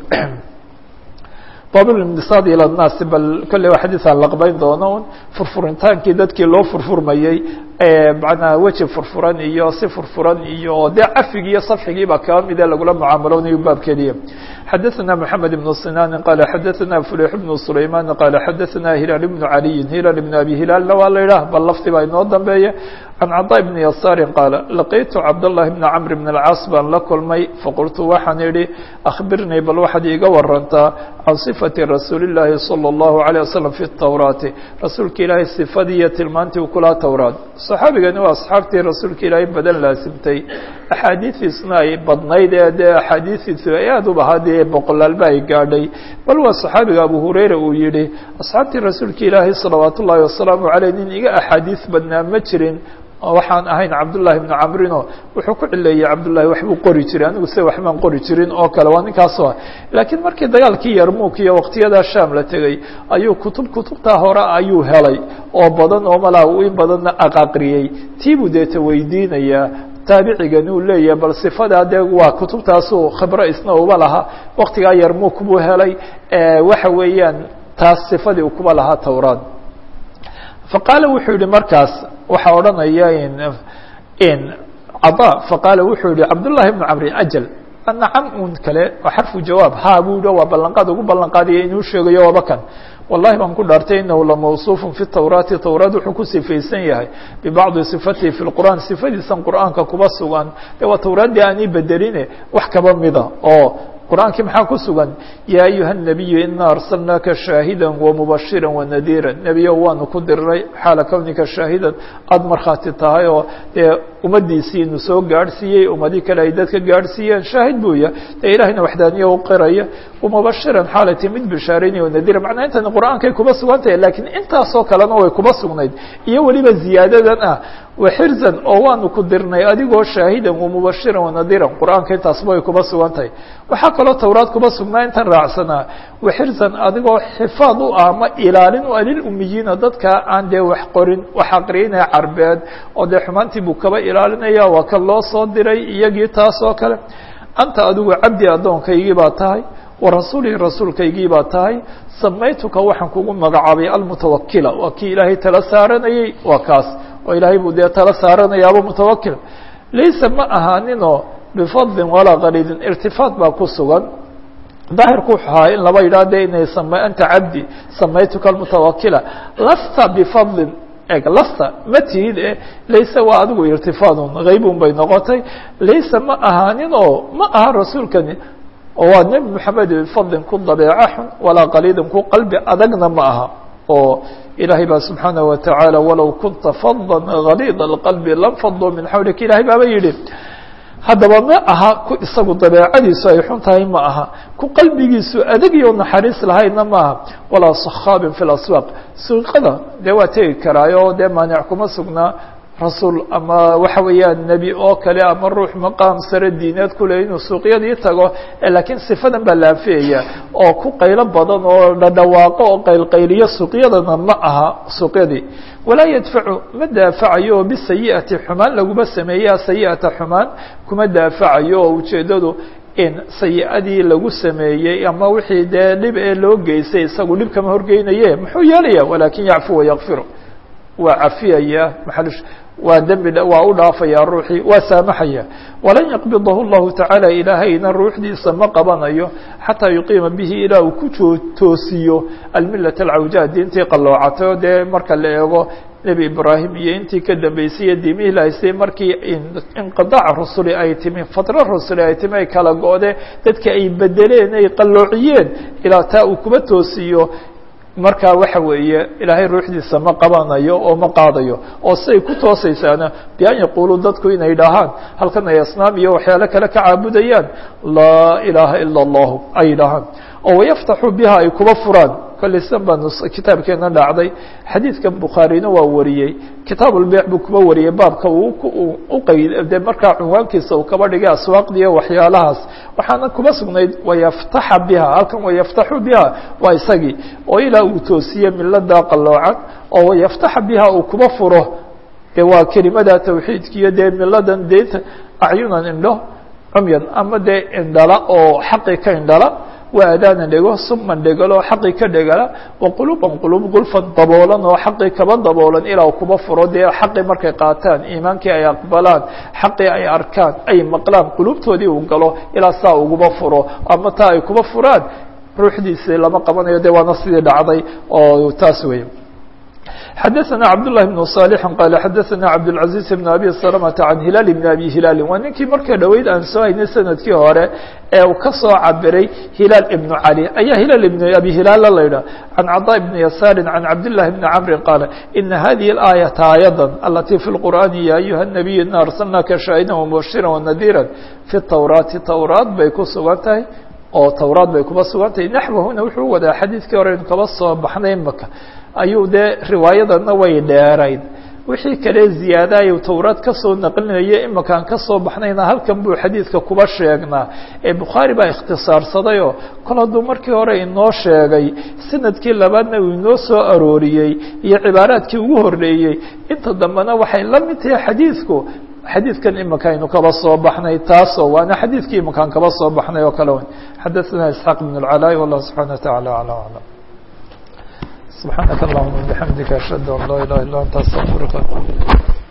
A: baablimdisaad ila naasi bal kolley waa xadiis aan laqbayn doono un furfurintaankii dadkii loo furfurmayey manaa weji furfuran iyo si furfuran iyo dee cafigi iyo safxigiiba kaba mide lagula mucaamaloonayo baabkeediya xadaثna mحamed بن sinاn qala xadaثna fulix بن sulayman qala xadaثna hilaal بن عaliyi hilaal بn abi hilaalna waa la yidhah bal lafti baa inoo dambeeya can caطاء بn yasaari qaala laqitu cabdالlahi بn cmr بn الcaas baan la kulmay faqultu waxaan idhi akhbirnii bal waxaad iiga warantaa can صifati rasuuli الlahi salى الlahu عalيه waslم fi الtowraati rasuulka ilaahay sifadii iyo tilmaantii u kulaa towraat صaxaabigani waa asxaabtii rasuulka ilaahay badan laasimtay axaadiidiisna ay badnayd ee dee axaadiidiisu ay aad u bahaa dee boqolaalba ay gaadhay bal waa saxaabiga abu hurayra uu yihi asxaabtii rasuulka ilaahay salawaat ullaahi wasalaamu caleyh nin iga axaadiis badnaa ma jirin waxaan ahayn cabdullahi bnu camrino wuxuu ku cileeyey cabdullahi waxbuu qori jiray anigu se waxbaan qori jirin oo kale waa ninkaasoo ah laakiin markii dagaalkii yarmuuk iyo waqtiyadaa sham la tegey ayuu kutub kutubtaa hore ayuu helay oo badan oo malaa uu in badanna aqaqriyey tiibuu deeta weydiinayaa taabicigani uu leeyahay bal sifadaa dee waa kutubtaasuu khibro isna uba lahaa waktigaa yarmuuk buu helay waxa weeyaan taas sifadii uu kuba lahaa towraad faqaala wuxuu yihi markaas waxaa odhanaya in cada faqaala wuxuu yihi cabdullahi bnu camri ajal nacam un kale waa xarfu jawaab ha buu yihi waa ballanqaad ugu ballanqaadaya inuu sheegayo waaba kan wallahi baan ku dhaartay inahu lamawصuuf fi towraati towraat wuxuu ku sifaysan yahay bibacdi صifatihi fi اqur'an sifadiisan qur'aanka kuba sugan de waa towraaddii aan ii bedeline wax kaba mida oo qur'aankii maxaa ku sugan ya ayuha الnabiyu ina arsalnaaka shaahida wamubashira wanadiira nebiyo waanu ku diray xaala kownika shaahidan aada markhaati tahay oo dee ummadiisii inu soo gaadhsiiyey ummadii kale ay dadka gaadhsiiyeen shaahid buu yahay dee ilahayna waxdaaniya u qiraya wamubashiran xaalati mid bishaaraynaya wanadiira macnaa intani qur'aankay kuba sugan tahay lakiin intaasoo kalena way kuba sugnayd iyo weliba ziyaadadan ah waxirzan oo waanu ku dirnay adigoo shaahidan wamubashiran wanadiiran qur'aanka intaasba way kuba sugan tahay waxaa kaloo towraad kuba sugnaa intan raacsanaa waxirzan adigoo xifaad u ah ama ilaalin u ah lilumiyiina dadka aan dee wax qorin wax aqriyinaya carbeed oo dee xumaantii buu kaba ilaalinaya waa kan loo soo diray iyagii taas oo kale anta adigu cabdi addoonkaygii baa tahay warasuulii rasuulkaygii baa tahay samaytuka waxaan kugu magacaabay almutawakila waa kii ilaahay tala saaranayey waa kaas oo ilaahay buu dee tala saaranayaaba mutawakil laysa ma ahaaninoo bifadlin walaa qaliidin irtifaad baa ku sugan daahirku wuxuu ahaa in laba yidhah de inay sam anta cabdi samaytuka almutawakila lasta bifadlin eg lasta ma tihid e layse waa adigu irtifaadun haybun bay noqotay layse ma ahaanin oo ma aha rasuulkani oo waa nebi moxamed bifadlin ku dabeeco xun walaa qaliidin ku qalbi adagna ma aha oo ilaahay baa subxaanaه wataعaalى walow kunta fadla غaliida اqalbi lanfaduu min xawlik ilahay baaba yihi haddaba ma aha ku isagu dabeecadiisu ay xun tahay ma aha ku qalbigiisu adagyo naxariis lahayna ma aha walaa sakhaabin fi اlaswaaq suuqada dee waa tegi karaayo dee maanic kuma sugnaa rasuul ama waxa weeyaan nebi oo kale ama ruux maqaam sare diineed kule inuu suuqyadii tago laakiin sifadan baa la anfiyaya oo ku qaylo badan oo dhadhawaaqo oo qaylqayliyo suuqyadana ma aha suuqyadii walaa yadfacu ma daafacayo oo bisayi'ati xumaan laguma sameeya sayi'ata xumaan kuma daafacayo oo ujeeddadu in sayi-adii lagu sameeyey ama wixii dee dhib ee loo geystay isagu dhib kama horgeynaye muxuu yeelaya walaakin yacfu wayakfiru waa cafiyaya maal waa dembi waa u dhaafaya ruuxii waa saamaxaya walan yaqbidahu llahu tacaala ilaahayna ruuxdiisa ma qabanayo xataa yuqiima bihi ilaa uu ku toosiyo almilat alcawja diintii qalloocatay oo dee marka la eego nebi ibraahim iyo intii ka dambeysay iyo diimihii la haystay markii inqidaac rusuli ay timi fatra rusuli ay timi ay kala go-de dadka ay bedeleen ay qalloociyeen ilaa taa uu kuba toosiyo markaa waxa weeye ilaahay ruuxdiisa ma qabanayo oo ma qaadayo oo siday ku toosaysaana bian yaquuluu dadku inay dhahaan halkan ay asnaam iyo waxyaalo kale ka caabudayaan laa ilaaha ila allahu ay dhahaan oo wayaftaxu biha ay kuba furaan kolley sidan baa kitaabkeena dhacday xadiidkan bukhaarina waa wariyey kitaab ulbeyc buu kuba wariyey baabka uu uqayd de markaa cunwaankiisa uu kaba dhigay aswaaqdiiyo waxyaalahaas waxaana kuba sugnayd wayaftaxa biha halkan wayaftaxu biha waa isagii oo ilaa uu toosiye milada qalloocan oo wayaftaxa biha uu kuba furo de waa kelimada tawxiidkiiyo dee miladan deynta acyunan indho cumyan ama dee indhala oo xaqi ka indhala waa adaanan dhego suman dhegalo xaqii ka dhegala wa quluban qulub gulfan daboolan oo xaqii kaba daboolan ilaa u kuba furo dee xaqii markay qaataan iimaankii ay aqbalaan xaqii ay arkaan ay maqlaan qulubtoodii uu galo ilaa saa uguba furo ama taa ay kuba furaan ruuxdiisii lama qabanayo de waana sidii dhacday oo taas weeye xadaثna cabdاللahi بن صالح qال xadaثna cabdالعaزيز بن abi سلمة عan hilaal بn abi hilaali waa ninkii marka dhoweyd aan soo haynay sanadkii hore ee uu ka soo cabiray hilaal ibn عalي ayaa hilaal ibn abi hilaal la ydhah can caطاء بn yasaari can cabdالlahi بn cmri qaala ina hadihi الآيaةa aayada اlatي fi الqur'ani ya ayuha النabiy ina arslnaka shaahidan وmubashira وnadيra fi الtwraati towraad bay ku sugan tahay oo towraad bay kuba sugan tahay naxwahuna wuxuu wadaa xadiidkii hore inu kaba soo baxnay maka ayuu dee riwaayadana way dheerayd wixii kale ziyaadayu towraad kasoo naqlinaya imakaan kasoo baxnayna halkan buu xadiidka kuba sheegnaa ee bukhaari baa ikhtisaarsadayoo kol hadduu markii hore inoo sheegay sanadkii labaadna uu inoo soo arooriyey iyo cibaaraadkii ugu horreeyey inta dambena waxay la mid tahay xadiidku xadiidkan imakaynu kaba soo baxnay taasoo waana xadiidkii imakaan kaba soo baxnay oo kale wen xadaثna isxaaq بn اlcalaa wallah subxana wataعala alى aclam سبحانك اللهم وبحمدك أشهد أن لا إله إلا أنت أستغفرك